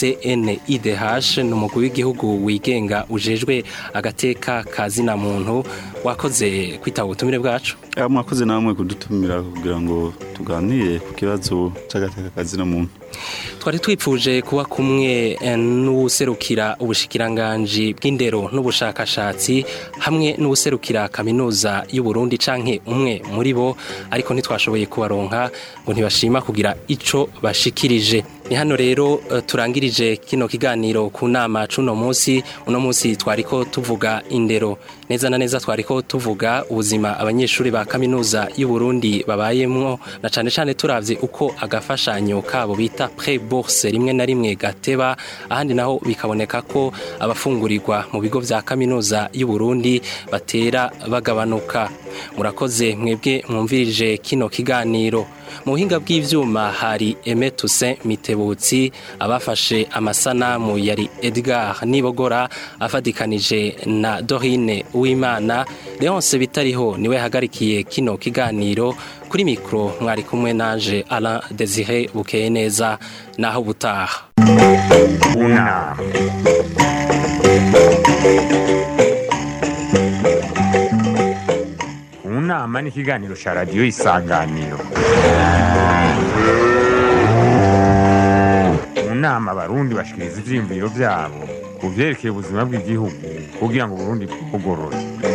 CNIDH ni umugwi w'igihugu wigenga ujejwe agateka kazina muntu wakoze kwitaba ubutumire bwacu Ah, mwakoze namwe kudutumira kugira ngo tuganire ku kibazo c'agateka kazina muntu twari twipfuje kuba kumwe eh, n'uwuserukira ubushikiranganji bw'indero n'ubushakashatsi hamwe n'uwuserukira kaminuza y'u Burundi canke umwe muri bo ariko ntitwashoboye kubaronka ngo ntibashima kugira ico bashikirije ni hano rero eh, turangirije kino kiganiro ku nama cuno munsi uno munsi twariko tuvuga indero neza na neza twariko tuvuga ubuzima abanyeshuri ba kaminuza y'u Burundi babayemwo na cane cane turavye uko agafashanyo kabo bita pre bourse rimwe na rimwe gateba ahandi naho bikaboneka ko abafungurirwa mu bigo vya kaminuza y'u Burundi batera bagabanuka murakoze mwebwe mwumvirije kino kiganiro mu buhinga bw'ivyuma hari Aimé Toussaint Mitebutsi abafashe amasanamu yari Edgar Nibogora afadikanije na Dorine Uwimana Leonce Bitariho niwe hagarikiye kino kiganiro kuri mikro mwari kumwe nanje Alain Désiré Bukeye neza naho butaha unama unama ni ikiganiro cya radiyo isanganiro mu nama abarundi bashikiriza ivyiyumviro vyabo ku vyerekeye ubuzima bw'igihugu kugira ngo uburundi bugorore